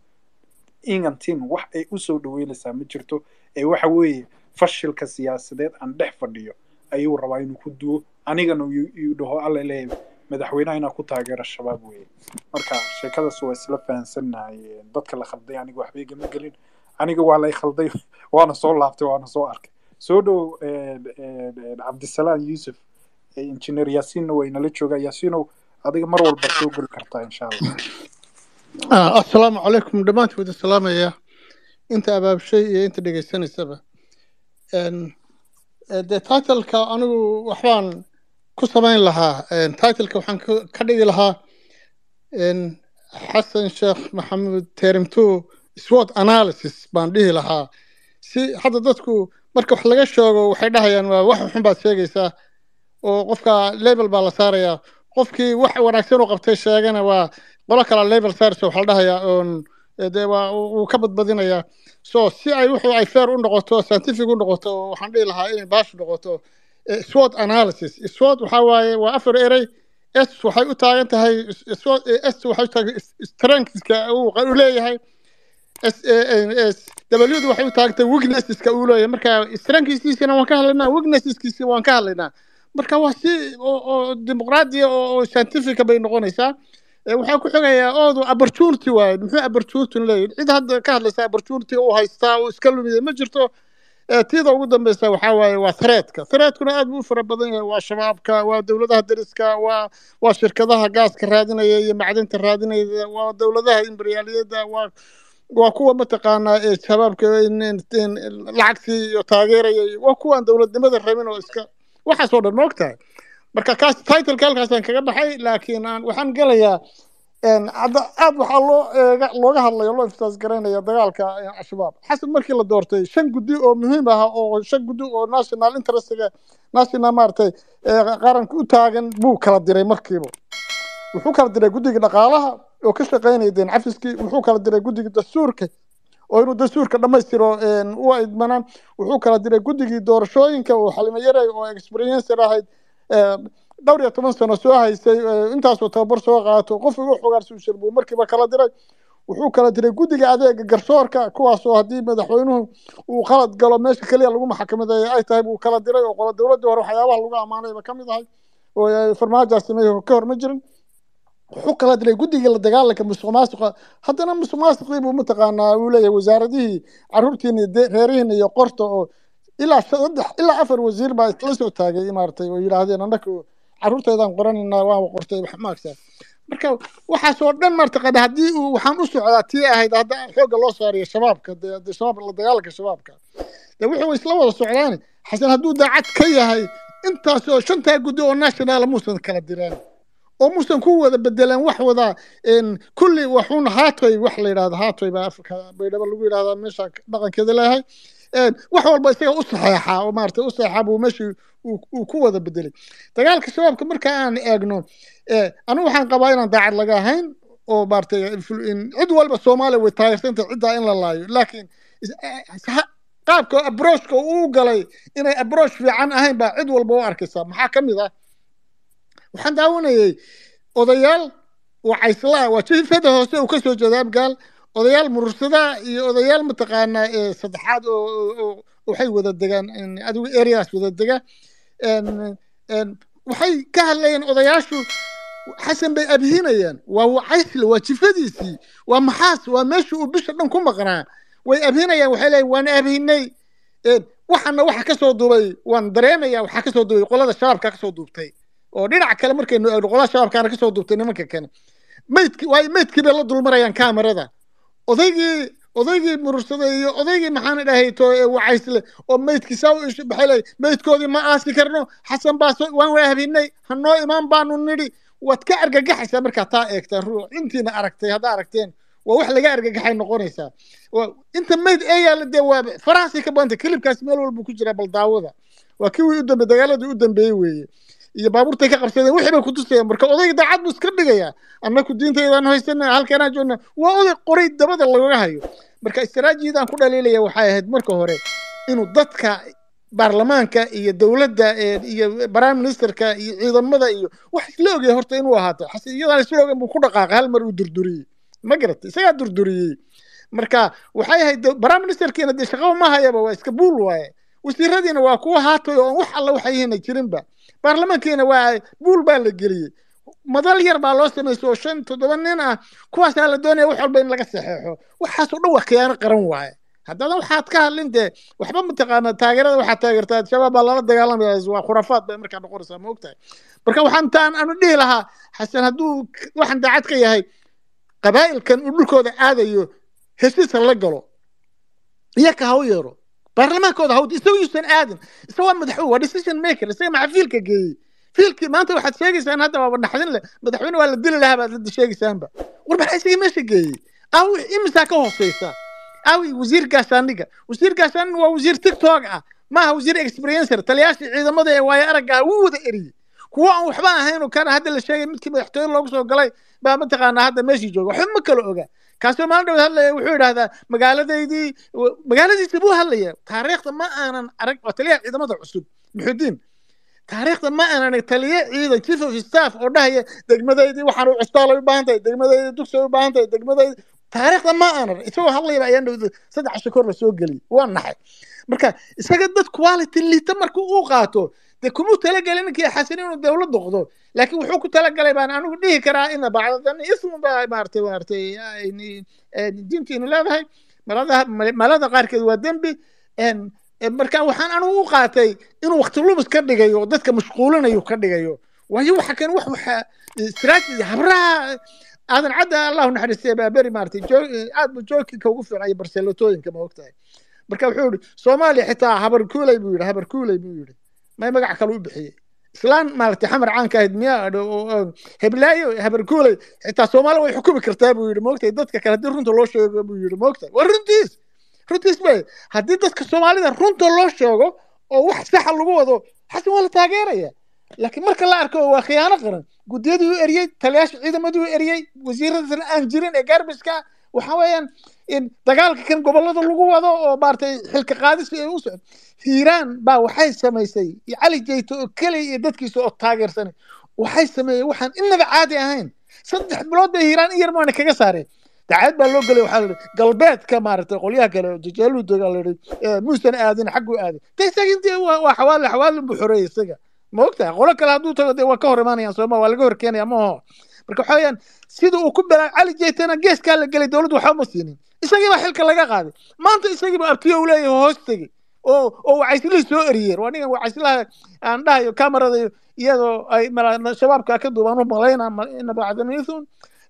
ingantin wax ay usoo dhaweynaysaa ma jirto ee waxa weeye fashilka siyaasadeed aan dhex fadhiyo ayuu rabaa inuu ku duwo anigana uu- uu dhaho alla leeyahay madaxweynaha inaa ku taageero shabaab weeye marka sheekadaas waa isla fahansannahay dadka la khalday aniga waxba igama gelin aniga waa lay khalday waana soo laabtay waana soo arkay soo dhow cabdisalaam yuusuf injineer yaasiinna waa inala joogaa yaasiinow adiga mar walba soo geli kartaa insha allah Ah, assalaamu calaykum dhammaantood salaamaya inta abaabshay iyo inta dhegaysanaysaba Een, Eh, dee titleka anigu waxbaan ku samayn lahaa En, titleka waxaan ka ka dhigi lahaa en, xasan sheekh maxamuud terim two swot analysis baan dhihi lahaa si hadda dadku marka wax laga sheego waxay dhahayaan waa wax xun baad sheegaysaa oo qofka label baa la saarayaa qofkii wax wanaagsan u qabtay sheegana waa qolo kala label saaraysa waxaa la dhahayaa oon eh, dee waa uu uu ka badbadinayaa so si ay wuxuu ay fair u noqoto scientific u noqoto waxaan dhihi lahaa inay baash noqoto eh, SWOT analysis SWOT waxaa waaye waa afar erey S waxay u taagan tahay SWOT eh, S waxay u taagan strengthska uu u leeyahay S eh, eh, S W waxay u taagan tahay weaknesseska uu leeyahay marka strengthskiisana waan ka hadlaynaa weaknesseskiisa waan ka hadlaynaa marka waa si oo oo dimuqraadiya oo oo scientific bay noqonaysaa Eh, waxaa ku xigayaa oodu opportunity waaye muxuu opportunity leeyahay cid hadda ka hadlaysa opportunity uu haystaa uu iska lumiyay ma jirto Eh, tiida ugu dambeysa waxaa waaye waa threadka threadkuna aad buu u fara badan yahay waa shabaabka waa dowladaha deriska waa waa shirkadaha gaaska raadinaya iyo macdinta raadinaya waa dowladaha imberiyaaliyadda waa waa kuwa mataqaanaa ee shabaabka in- in- in lacagtii iyo taageeraya iyo- waa kuwaan dowladnimada rabin oo iska waxaasoo dhan ma ogtahay marka kaas titleka halkaasaan kaga baxay laakiin aan waxaan gelayaa een, hadda aad waxaa loo eega looga hadlaya loo iftaas garaynaya dagaalka eh, al-shabaab xasan markii la doortay shan guddi oo muhiim ah oo shan guddi oo national interestiga national maaragtay eh, qaranka u taagan buu kala diray markiiba wuxuu kala diray guddiga dhaqaalaha oo ka shaqaynaya deen cafiskii wuxuu kala diray guddiga dastuurka oo inuu dastuurka dhammaystiro een, u idmanaan wuxuu kala diray guddigii doorashooyinka oo xalimo yaray oo experiencer ahayd ee, dhowr iyo toban sano soo haysay ee, intaasoo tababar soo qaato qof ugu xogaarsuushir buu markiiba kala diray wuxuu kala diray guddiga adeega garsoorka kuwaasoo haddii madaxweynuhu uu qalad galo meesha keliya lagu maxkamadeeya ay tahay buu kala diray oo qola dowladdii hore waxyaabaha lagu ammaanayba ka mid ahay oo ay farmaajoa sameeyey ka hor ma jirin wuxuu kala diray guddiga la dagaalanka musuq maasuqa haddana musuq maasuqii buu mataqaanaa uu leeyahay wasaaradihii caruurtiina iyo de- reerihiina iyo qorta oo ilaa saddex ilaa afar wasiir baa isla soo taagay maaragtay oo yidhaahdeen annaga caruurteedaan qoranaynaa waa qortay wax maagsaa marka waxaasoo dhan martaqaana haddii uu waxaan u socdaa tii ahayd hadda xoogga loo saariyo shabaabka dee dee shabaab la dagaalanka shabaabka dee wuxuu isla wada socdaani xasan hadduu daacad ka yahay intaasoo shantaa guddi oo national muusan kala direen oo muusan ku wada bedeleen wax wada een, kulli waxuun haatoy wax la yidhahdo haatoy baa afrika baydhabo lagu yidhahdaa meesha dhaqankeeda leeyahay een, wax walba isaga u saxeexaa oo maaragtay u saxeexaa buu meeshii uu uu ku wada bedelay dagaalka shabaabka marka aan eegno eh, anigu waxaan qabaa inaan daacad laga ahayn oo maaragtay influ- in- cid walba soomaaliya way taageersantay ciddaa in la laayo laakiin is- eh, ha- qaabka abroachka uu galay inay abroach fiican ahayn baa cid walba u arkaysaa maxaa ka mid ah waxaan daawanayay odayaal wacaysla waa jifada hoose uu kasoo jeeda abgaal odayaal murursada iyo odayaal mataqaanaa ee saddexaad oo oo- oo waxay wada degaan in adigu areas wada dega een- een, waxay ka hadlayeen odayaashu xasan bay abhinayaan waa wacaysle waa jifadiisii waa maxaas waa meeshii uu bisha dhan ku maqnaa way abhinayaan waxay leeyihin waan abhinay een, waxana waxa kasoo duubay waan dareemaya waxaa kasoo duubay qolada shabaabka kasoo duubtay oo dhinaca kale markaynu eegno qolada shabaabkaana kasoo duubtay nimanka kale maydki waay maydkii bay la dulmarayaan kaamarada odaygii odaygii murursada iyo odaygii maxaan dhahay to ee wacaysle oo maydkii saa u ishu baxay ley maydkoodii ma aasi karno xasan baa soo waan waahabinay hanoo imaan baanu nidhi waad ka argagaxaysaa markaa taa eegtaan ruu intiina aragtay haddaa aragteen waa wax laga argagaxay noqonaysaa Waa- inta mayd ee yaalla dee waa farahaasay ka badantay kilibkaas meel walbuu ku jiraa bal daawada waa kii u dambe dagaaladii u dambeeyey weeye iyo baabuurtay ka qabsadeen wixii bay ku tusayaan marka odayga daacad buu iska dhigayaa annaku diintaydaan haysana halkanaa joogna waa oday qoray dabada lagaga hayo marka istaraatiijiyadaan ku dhaliilaya waxay ahayd marka hore inuu dadka baarlamaanka iyo dowladda ee- iyo prime ministerka iyo ciidamada iyo wax isla ogyahay horta inuu ahaato xase iyadaan isla ogan buu ku dhaqaaqay hal mar uu durduriyey ma garatay isagaa durduriyey marka waxay ahayd de- prime ministerkiina dee shaqaba ma hayaba waa iska buul waaye wasiiradiina waa kuwa haatay oo wax alla waxay yihiin ay jirinba baarlamankiina waa buul baa la geliyey madal yar baa loo samaysay oo shan toddoba nin ah kuwaasaa la doonaya wax walba in laga saxeexo waxaasoo dhan waa khiyaano qaran waaye haddana waxaad ka hadlin dee waxba mataqaana taageerada waxaad taageertaa al-shabaab baa lala dagaalamaya waa khuraafaad bay markaa noqonaysaa ma ogtahay marka waxaan taan aanu dhihi lahaa xasan hadduu k- waxaan daacad ka yahay qabaa'ilkan uu dhulkooda aadayo heshiis ha la galo iyaka ha u yeero baarlamaankooda hawd isaga yuusan aadin isaga waa madaxweyne waa decision maker isaga maxaa fiilka geeyey fiilkii maanta waxaad sheegaysaan hadda waaba naxdin leh madaxweyne waa la dili lahaa baad hadda sheegaysaanba war maxaa isaga meesha geeyey aawi imisaa ka hooseysa aawi wasiir gaashaaniga wasiir gaashaanin waa wasiir tiktok ah maaha wasiir experiencer taliyaashii ciidamada ee waayo aragga ah wuu wada eriyey kuwo aan waxba ahayn oo kana hadda la sheegay midkii madaxtooye loogu soo galay baa mataqaanaa hadda meeshii jooga waxba ma kala oga kaasoo maalin dhawood hadlaya wuxuu yidhahdaa magaaladaydii magaaladiisa buu hadlaya taariikhda ma aanan arag waa taliyaha ciidamada cusub muxudiin taariikhda ma aanan arag taliye ciidan chief of staff oo dhahaya degmadaydii waxaan u cusbaalay u baahan tahay degmadaydii dugsi u baahan tahay degmadaydii taariikhda ma aanan isagoo hadlayaba ayaan dhawda saddex casho kor la soo geliyay waa naxay marka isaga dad quality liita marka uu qaato dee kumuu talagelin ninkii xasan inuu dowlad noqdo laakiin wuxuu ku talagalay baan anigu dhihi karaa ina bacdadan ismu baa maaragtay maaragtay diintiinu leedahay malada malada qaarkeed waa dembi marka waxaan anigu u qaatay inuu waqti lumis ka dhigayo oo dadka mashquulinayo ka dhigayo waayo waxa kan wax waxa strategy habraha aadan cadda allahu naxariistay baaberi maaragtay aad buu joogkinka ugu fiicnaya barselatooyinka ma ogtahay marka wuxuu yihi soomaaliya xitaa habar kuuley buu yidhi habar kuuley buu yidhi may magac kale u bixiyey islaan maaragtay xamar caanka ahayd miya heblaayo habar kuuley xitaa soomaaliya way xukumi kartaa buu yidhi moogtahay dadka kale haddii runta loo sheego buu yidhi moogtahay waa runtiis runtiis bay haddii dadka soomaalida runta loo sheego oo wax saxa lagu wado xasan waa la taageeraya laakiin marka la arko waa khiyaano qaran guddiyadii u eriyey taliyaasha ciidamadii u eriyey wasiiradana aan jirin ee gaarbiska waxa weeyaan in dagaalka kan gobolada lagu wado oo maaragtay xilka qaadis ay u socdo hiiraan baa waxay samaysay cali jeyto oo keliya iyo dadkiisa oo taageersanay waxay sameeyeen waxaan inaba caadi ahayn saddex bilood bay hiiraan in yar maana kaga saareen dacaad baa loo gelay waxaa la yidhi galbeedka maaragtay qolyaha kale jajaaluu doga la yidhi muusan aadin xagguu aaday de isaga intii waa xawaali xawaalin buu xoreeyey isaga ma ogtahay qolo kale hadduu tago dee waa ka hor imaanayaan sooma waa laga hor keenaya maaho marka waxa weeyaan sida uu ku balaa cali jeytana geeskaa la gelay dowladdu waxba ma siinin isagii baa xilka laga qaaday maanta isagiiba abtiyo uu leeyahay hoos tegi oo oo wacaysilihii soo eriyeen waa ningan wacaysilaha aan dhahayo kamarada iyadoo ay shabaabka ka duubaan u malayna ina bacdanithun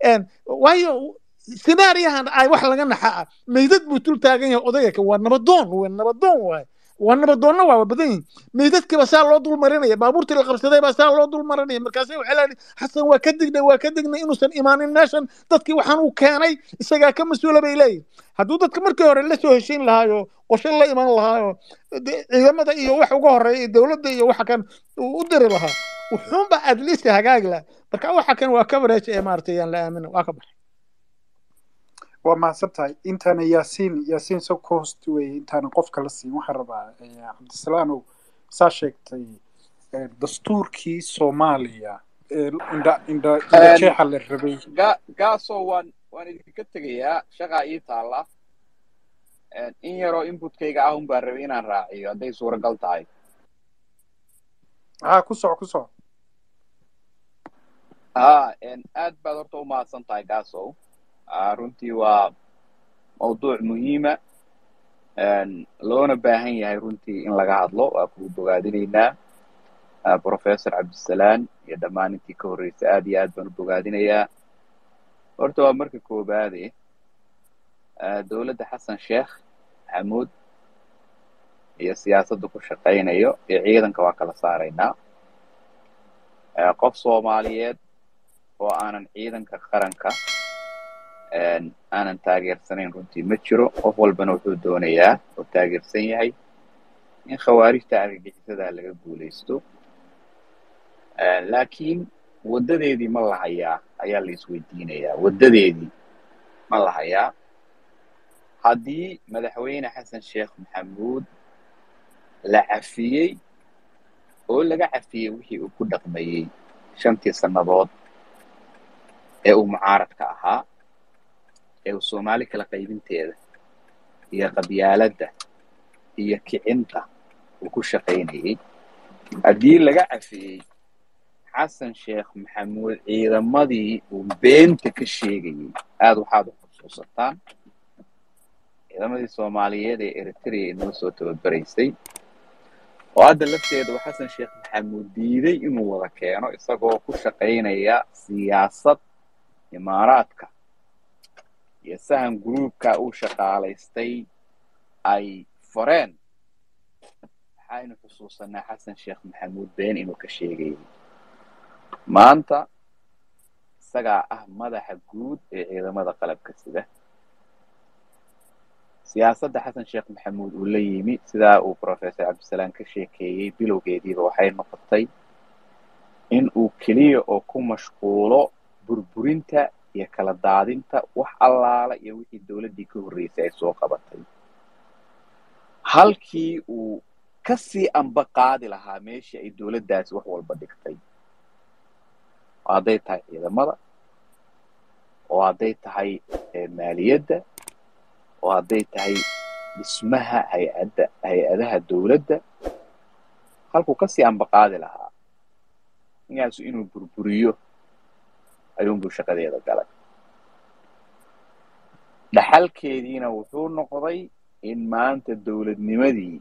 waayo sinaariyahan ay wax laga naxa ah meydad buu tul taagan yahay odayga waa nabadoon waa nabadoon waay waa nabadoonna waa badan yihin meydadkiiba saa loo dul marinaya baabuurtii la qabsaday baa saa loo dul marinaya markaase waxay leedahay xasan waa ka dignay waa ka dignay inuusan imaanin meeshan dadkii waxaan uu keenay isagaa ka mas-uula bay leeyihin hadduu dadka markii hore la soo heshiin lahaayo qorshe la iman lahaayo ciidamada iyo wax uga horeeya dowladda iyo waxa kan uu u diri lahaa wuxuunba at least hagaagi laha marka waxa kan waa coverage ee maaragtay yaan la aamina waa ka baxay waa mahadsan tahay intaana yaasiin yaasiin so cost weye intaana qofka la siin waxaan rabaa cabdisalaanow saa sheegtay dastuurkii soomaaliya indha indha indha jeexa la rabay gaaso waan waan idinka tegayaa shaqaa ii taalla in yaroo inputkayga ah un baan rabay inaan raaciyo hadday suuragal tahay ha ku soco ku soco ha aad baad horta u mahadsan tahay gaasow runtii waa mawduuc muhiima loona baahan yahay runtii in laga hadlo waa kugu bogaadinaynaa professor cabdisalaan iyo dhammaan intii ka horreysay aad iyo aad baan u bogaadinayaa horta waa marka koobaade dowladda xasan sheekh maxamuud iyo siyaasadda ku shaqaynayo iyo ciidanka waa kala saaraynaa qof soomaaliyeed oo aanan ciidanka qaranka aanan taageersanayn runtii ma jiro qof walbana wuxuu doonayaa oo taageersan yahay in khawaarijta argagixisadaa laga guulaysto laakiin waddadeedii ma la hayaa ayaa la isweydiinayaa waddadeedii ma la hayaa haddii madaxweyne xasan sheekh maxamuud la cafiyey oo laga cafiyey wixii uu ku dhaqmayey shantii sannadood ee uu mucaaradka ahaa ee uu soomaali kala qaybinteeda iyo qabyaaladda iyo kicinta uu ku shaqaynayey haddii laga cafiyey xasan sheekh maxamuud ciidamadii uu beenta ka sheegayey aad waxaad u xusuusataan ciidamadii soomaaliyeed ee eritrea inoo soo tababaraysay oo hadda lafteeda uu xasan sheekh maxamuud diiday inuu wada keeno isagoo ku shaqaynaya siyaasad imaaraadka iyo sahan gruubka uu shaqaalaystay ay fareen waxaynu xusuusanaa xasan sheekh maxamuud been inuu ka sheegayay maanta isagaa ah madaxa guud ee ciidamada qalabka sida siyaasadda xasan sheekh maxamuud uu la yimi sidaa uu professor cabdisalaam ka sheekeeyey bilowgeediiba waxay noqotay in uu keliya oo ku mashquulo burburinta iyo kala daadinta wax allaala iyo wixii dowladdii ka horreysay ay soo qabatay halkii uu ka sii amba qaadi lahaa meeshii ay dowladdaasi wax walba dhigtay oo hadday tahay ciidamada oo hadday tahay maaliyadda oo hadday tahay dhismaha hay-adda hay-adaha dowladda halkuu kasii amba qaadi lahaa ninkaasu inuu burburiyo ayuunbuu shaqadeeda galay dhaxalkeediina wuxuu noqday in maanta dowladnimadii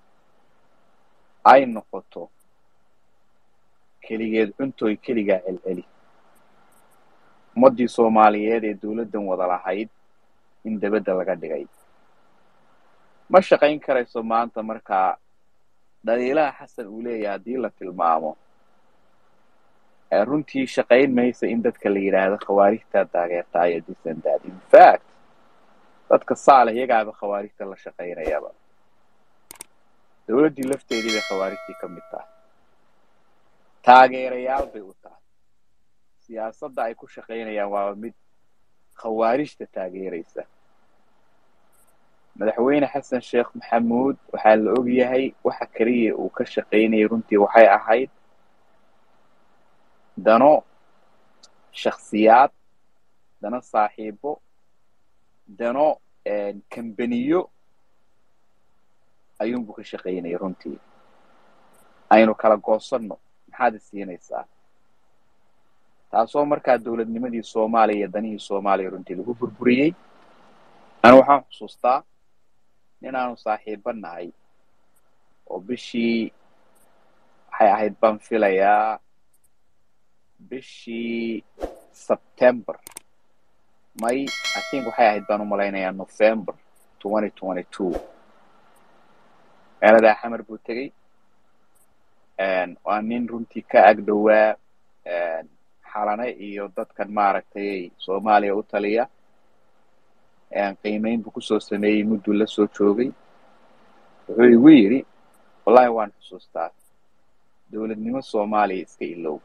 ay noqoto keligeed cuntoy keligaa celceli ummaddii soomaaliyeed ee dowladdan wada lahayd in dabadda laga dhigay ma shaqayn karayso maanta markaa dhaliilaha xasan uu leeyahay haddii la tilmaamo runtii shaqayn maysa in dadka la yidhaahdo khawaarijtaa taageertaa iyo disandad in fact dadka saale iyagaaba khawaarijta la shaqaynayaba dowladdii lafteedii bay khawaarijtii ka mid tahay taageerayaal bay u tahay siyaasadda ay ku shaqaynayaan waaba mid khawaarijta taageeraysa madaxweyne xasan sheekh maxamuud waxaa la og yahay waxa keliya uu ka shaqaynayay runtii waxay ahayd dano shakhsiyaad dano saaxiibo dano kambaniyo ayuunbuu ka shaqaynayay runtii aynu kala goosanno maxaad isiinaysaa taasoo markaa dowladnimadii soomaaliya iyo danihii soomaaliya runtii lagu burburiyey anu waxaan xusuustaa inaanu saaxiibo nahay oo bishii waxay ahayd baan filayaa bishii september may i think waxay ahayd baan u malaynayaa november twenty twenty two meeladaa xamar buu tegey waa nin runtii ka ag dhowaa xalane iyo dadkan maaragtay soomaaliya u taliya qiimeyn buu kusoo sameeyey mudduu la soo joogay wuxuu igu yidhi wallahi waan xusuustaa dowladnimo soomaaliya iska ilow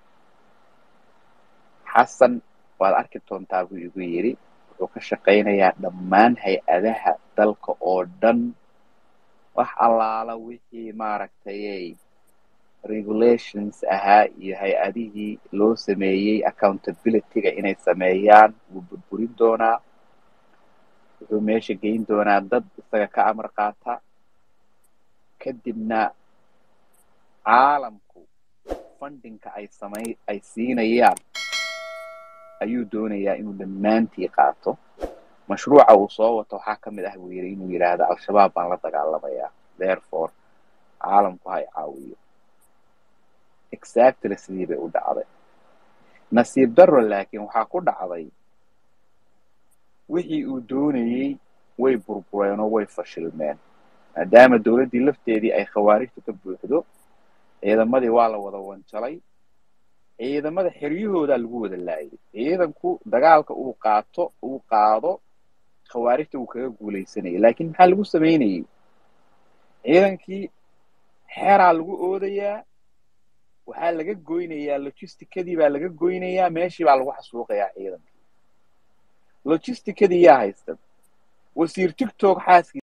xasan waad arki doontaa buu igu yidhi wuxuu ka shaqaynayaa dhammaan hay-adaha dalka oo dhan wax allaala wixii maaragtayay regulations ahaa iyo hay-adihii loo sameeyey accountability-ga inay sameeyaan wuu burburin doonaa wuxuu meesha geyn doonaa dad isaga ka amar qaata kadibna caalamku fundingka ay samay ay siinayaan ayuu doonayaa inuu dhammaantii qaato mashruuca uu soo wato waxaa ka mid ah buu yidhi inuu yidhaahdo al-shabaab baan la dagaalamayaa therefore caalamku ha i caawiyo exactly sidii bay u dhacday nasiib darro laakiin waxaa ku dhacday wixii uu doonayey way burbureen oo way fashilmeen maadaama dowladdii lafteedii ay khawaarijtu ka buuxdo ciidamadii waa la wada wanjalay ciidamada xeryahoodaa lagu wada laayay ciidanku dagaalka uu qaato uu qaado khawaarijta uu kaga guulaysanayay laakiin maxaa lagu samaynayey ciidankii xeeraa lagu oodayaa waxaa laga goynayaa logisticadii baa laga goynayaa meeshii baa lagu xasuuqayaa ciidankii logisticadii yaa haysta wasiir tigtog xaaskii